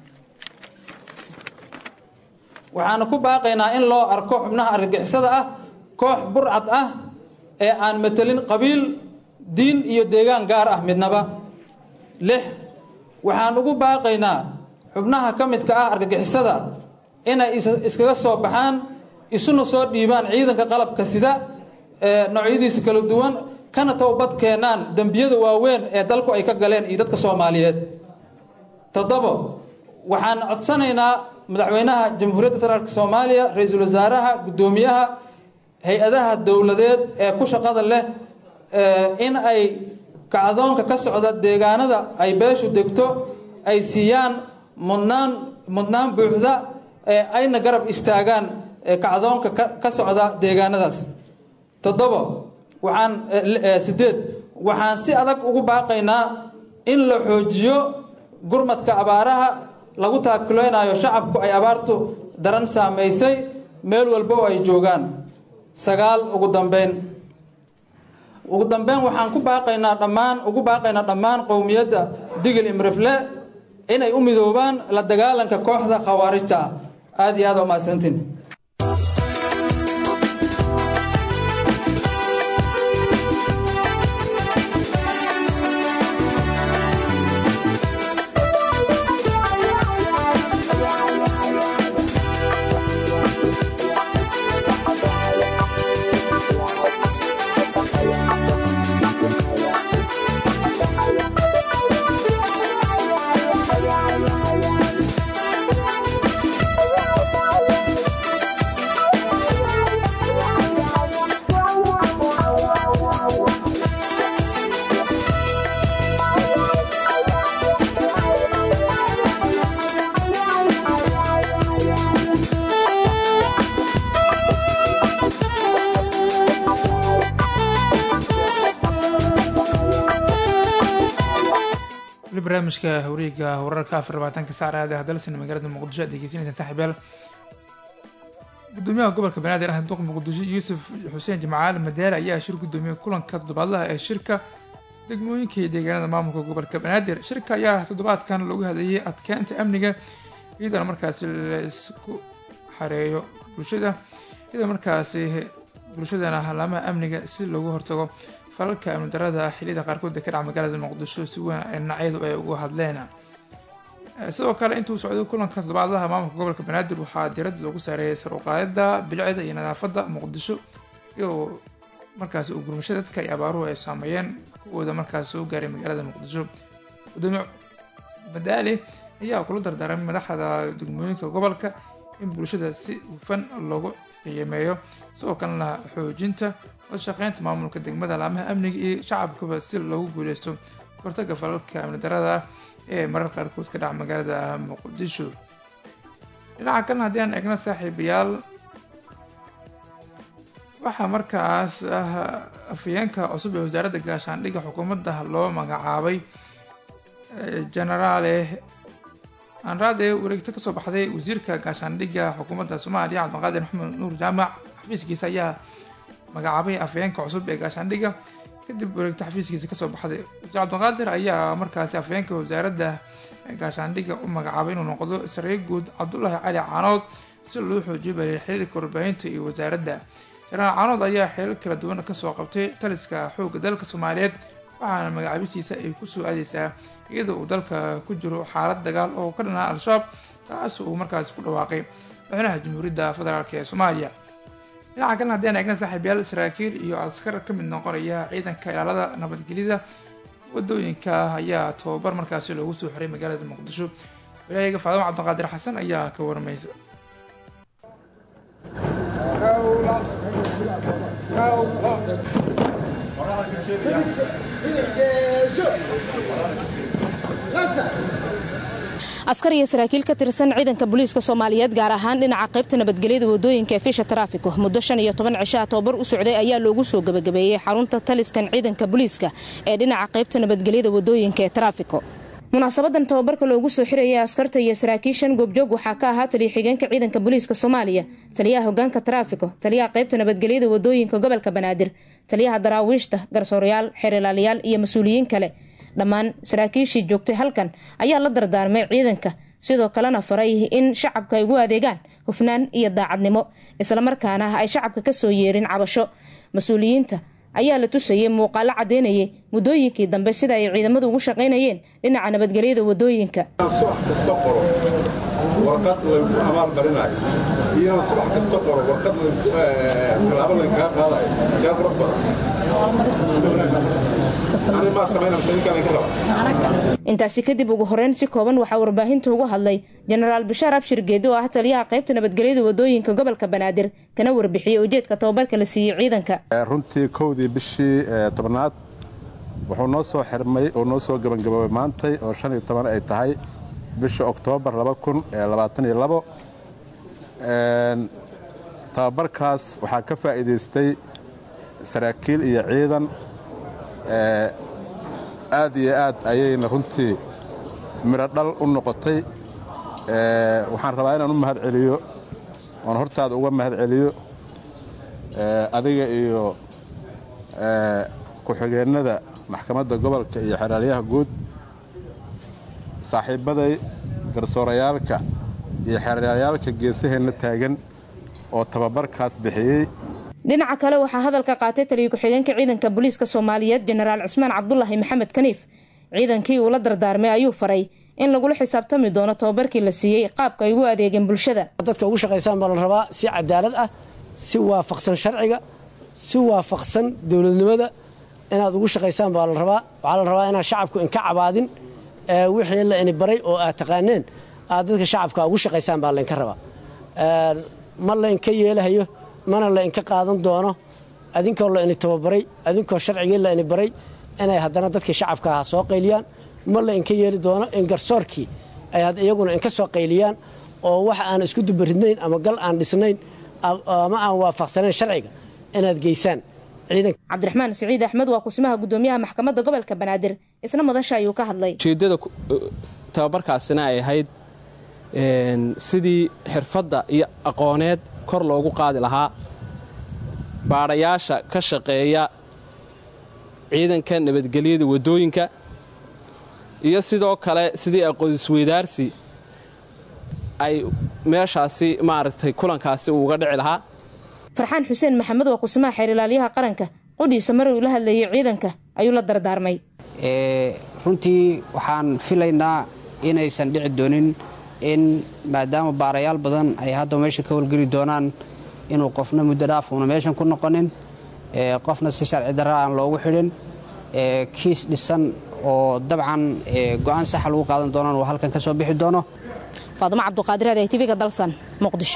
waxaana ku baaqaynaa in loo arko xubnaha argagixisada ah koox burcad ah ee aan matelin qabiil diin iyo deegaan gaar ah midnaba lix waxaan ugu baaqaynaa xubnaha ka midka ah argagixisada inay iskaga soo baxaan isuna soo dhiibaan ciidanka qalabka sida ee noocyadiisa kala duwan kana towbad keenaan dembiyada waaweyn ee dalku ay ka galeen iyo dadka soomaaliyeed toddobo waxaan codsanaynaa madaxweynaha jamhuuriyadda federaalk soomaaliya ra-iisul wasaaraha guddoomiyaha hay-adaha dowladeed ee ku shaqada leh in ay kacdoonka ka socda deegaanada ay beeshu degto ay siiyaan mudnaan mudnaan buuxda ee ayna garab istaagaan kacdoonka ka socda deegaanadaas toddobo waxaan sideed waxaan si adag ugu baaqaynaa in la xoojiyo gurmadka abaaraha lagu taakuleynayo shacabku ay abaartu daran saamaysay meel walba oo ay joogaan sagaal ugu dambeyn ugu dambeyn waxaan ku baaqaynaa dhammaan ugu baaqaynaa dhammaan qowmiyadda digil imrifle inay u midoobaan la dagaalanka kooxda khawaarijta ah aada iyo aada u mahadsantiin barnaamijka hawreega wararka afar labaatanka saar aada hadalsan magaalada muqdisho aad degeysanaysaan saaxiibyaal gudoomiyaha gobolka banaadir ah duq muqdisho yuusuf xuseen jimcaal madaale ayaa shir gudoomiyey kulanka toddobaadlaha ee shirka degmooyinka iyo deegaanada maamulka gobolka banaadir shirka ayaa toddobaadkan loogu hadlayay adkeynta amniga iyadana markaasi la isku xareeyo bulshada iyadoo markaasi bulshadana halaamaha amniga si loogu hortago falalka amni darada xiliyada qaarkood ee ka dhaca magaalada muqdisho si weyn dhinacyadu ay ugu hadleen sidoo kale intuu socday kulanka toddobaadlaha maamulka gobolka banaadir waxaa diiradda loogu saareeyay sar uqaadida bilicda iyo nadaafadda muqdisho iyadoo markaasi uu gurmasho dadka iyo abaaruhu ay saameeyeen kuwooda markaas soo gaaray magaalada muqdisho gudoomiye madaali ayaa kula dardaaramay madaxda degmooyinka gobolka in bulshada si hufan loogu qiimeeyo sidoo kalena xoojinta wadashaqeynta maamulka degmada laamaha amniga iyo shacabkaba si loogu guuleysto hortaga falalka amni darada ah ee marar qaarkood ka dhaca magaalada muqdisho dhinaca kalena haddii aan eegno saaxiibayaal waxaa markaas ah afhayeenka cusub ee wasaaradda gaashaandhigga xukuumadda loo magacaabay genaraale anraade wareegto kasoo baxday wasiirka gaashaandhigga xukuumadda soomaaliya cabdiqaadir maxamed nuur jaamac xafiiskiisa ayaa magacaabay afhayeenka cusub ee gaashaandhigga kadib wareegto xafiiskiisa kasoo baxday wasiir cabdiqaadir ayaa markaasi afhayeenka wasaaradda gaashaandhigga u magacaabay inuu noqdo saree guud cabdulaahi cali caanood si loo xoojiyo baliil xiriirka warbaahinta iyo wasaaradda jenaraal caanood ayaa xeelal kala duwan kasoo qabtay taliska xoogga dalka soomaaliyeed waxaana magacaabistiisa ay kusoo aadeysaa iyadoo uu dalka ku jiro xaalad dagaal oo ka dhanaa al-shabaab taas uu markaasi ku dhawaaqay madaxweynaha jamhuuriyadda federaalk ee soomaaliya dhinaca kalena haddii aan eegna saaxiibyaal saraakiil iyo askar ka mid noqonaya ciidanka ilaalada nabadgelyada wadooyinka ayaa tababar markaasi loogu soo xiray magaalada muqdisho walaahiga faadimo cabdiqaadir xasan ayaa ka warmaysa askar iyo saraakiil ka tirsan ciidanka booliiska soomaaliyeed gaar ahaan dhinaca qaybta nabadgelyada wadooyinka ee fisha taraafiko muddo shan iyo toban cishaha tobabar u socday ayaa loogu soo gebagabeeyey xarunta taliskan ciidanka booliiska ee dhinaca qaybta nabadgelyada wadooyinka ee taraafiko munaasabadan tababarka loogu soo xirayay askarta iyo saraakiishan goobjoog waxaa ka ahaa taliya xigeenka ciidanka booliiska soomaaliya taliyaha hogaanka taraafiko taliyaha qaybta nabadgelyada wadooyinka gobolka banaadir taliyaha daraawiishta garsoorayaal xeerilaalayaal iyo mas-uuliyiin kale dhammaan saraakiishii joogtay halkan ayaa la dardaarmay ciidanka sidoo kalena faray in shacabka ay ugu adeegaan hufnaan iyo daacadnimo islamarkaana ay shacabka kasoo yeerin cabasho mas-uuliyiinta ayaa la tusayay muuqaalo cadeynayay muddooyinkii dambe sida ay ciidamadu ugu shaqaynayeen dhinaca nabadgelyada wadooyinka warqad lagu abaalmarinayo iyo subax kasta qoro warqad tallaabo laynkaga qaadayo yaa qurux badan intaasi kadib ugu horeyn si kooban waxaa warbaahinta ugu hadlay jenaraal bashaar abshir geedi oo ah taliyaha qaybta nabadgelyada wadooyinka gobolka banaadir kana warbixiyey ujeedka tababarka la siiyey ciidanka runtii kowdii bishii tobnaad wuxuu noo soo xirmay oo noo soo gebangaboobay maantay oo shan iyo toban ay tahay bisha oktoobar tababarkaas waxaa ka faa'iidaystay saraakiil iyo ciidan aad iyo aad ayayna runtii midho dhal u noqotay waxaan rabaa inaan u mahad celiyo oon hortaada uga mahad celiyo adiga iyo ku-xigeennada maxkamadda gobolka iyo xeraalyaha guud saaxiibbaday garsoorayaalka iyo xeeryaalyaalka geesaheenna taagan oo tababarkaas bixiyey dhinaca kale waxaa hadalka qaatay taliya ku-xigeenka ciidanka booliiska soomaaliyeed jenaraal cismaan cabdulaahi maxamed kaniif ciidankii uu la dardaarmay ayuu faray in lagula xisaabtami doono tababarkii la siiyey qaabka ay ugu adeegeen bulshada dadka ugu shaqaysaan baa la rabaa si cadaalad ah si waafaqsan sharciga si waafaqsan dowladnimada inaad ugu shaqaysaan baa la rabaa waxaa la rabaa inaan shacabku inka cabaadin wixii la ini baray oo aad taqaaneen aad dadka shacabka ugu shaqaysaan baa laynka rabaa ma laynka yeelahayo mana la inka qaadan doono adinkoo la ini tababaray adinkoo sharcigii la ini baray inay haddana dadkii shacabka aha soo qayliyaan ma la inka yeeli doono in garsoorkii ay iyaguna inka soo qayliyaan oo wax aan isku dubaridnayn ama gal aan dhisnayn ama aan waafaqsanayn sharciga inaad geysaan cabdiraxmaan siciid axmed waa kusimaha gudoomiyaha maxkamadda gobolka banaadir isna madasha ayuu ka hadlay ujeeddada tababarkaasina ay ahayd sidii xirfadda iyo aqooneed kor loogu qaadi lahaa baadhayaasha ka shaqeeya ciidanka nabadgelyada waddooyinka iyo sidoo kale sidii aqoonsweydaarsi ay meeshaasi maaragtay kulankaasi uuga dhici lahaa farxaan xuseen maxamed waa kusimaha xeer ilaaliyaha qaranka qudhiisa mar uu la hadlayay ciidanka ayuu la dardaarmay runtii waxaan filaynaa inaysan dhici doonin in maadaama baarayaal badan ay hadda meesha ka howlgeli doonaan inuu qofna muddo dhaaf uuna meeshan ku noqonin qofna si sharci darra aan loogu xidhin kiis dhisan oo dabcan go'aan saxa lagu qaadan doonaan uu halkan ka soo bixi doono faadimo cabduqaadir aday tvga dalsan muqdisho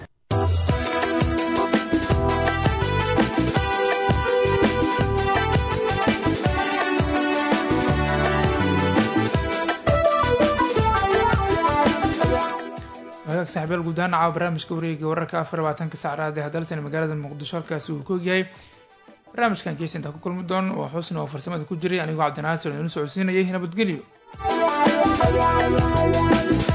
wagaag saxibyaal guud ahaan caawa barnaamijka wareega wararka afar labaatanka saacraad ee hadalsan magaalada muqdisho halkaasi uu ka ogyahay barnaamijkan gees intaa ku kulmi doon waa xusni oo farsamada ku jiray anigoo cabdinaasir idinu socodsiinayay nabadgelyo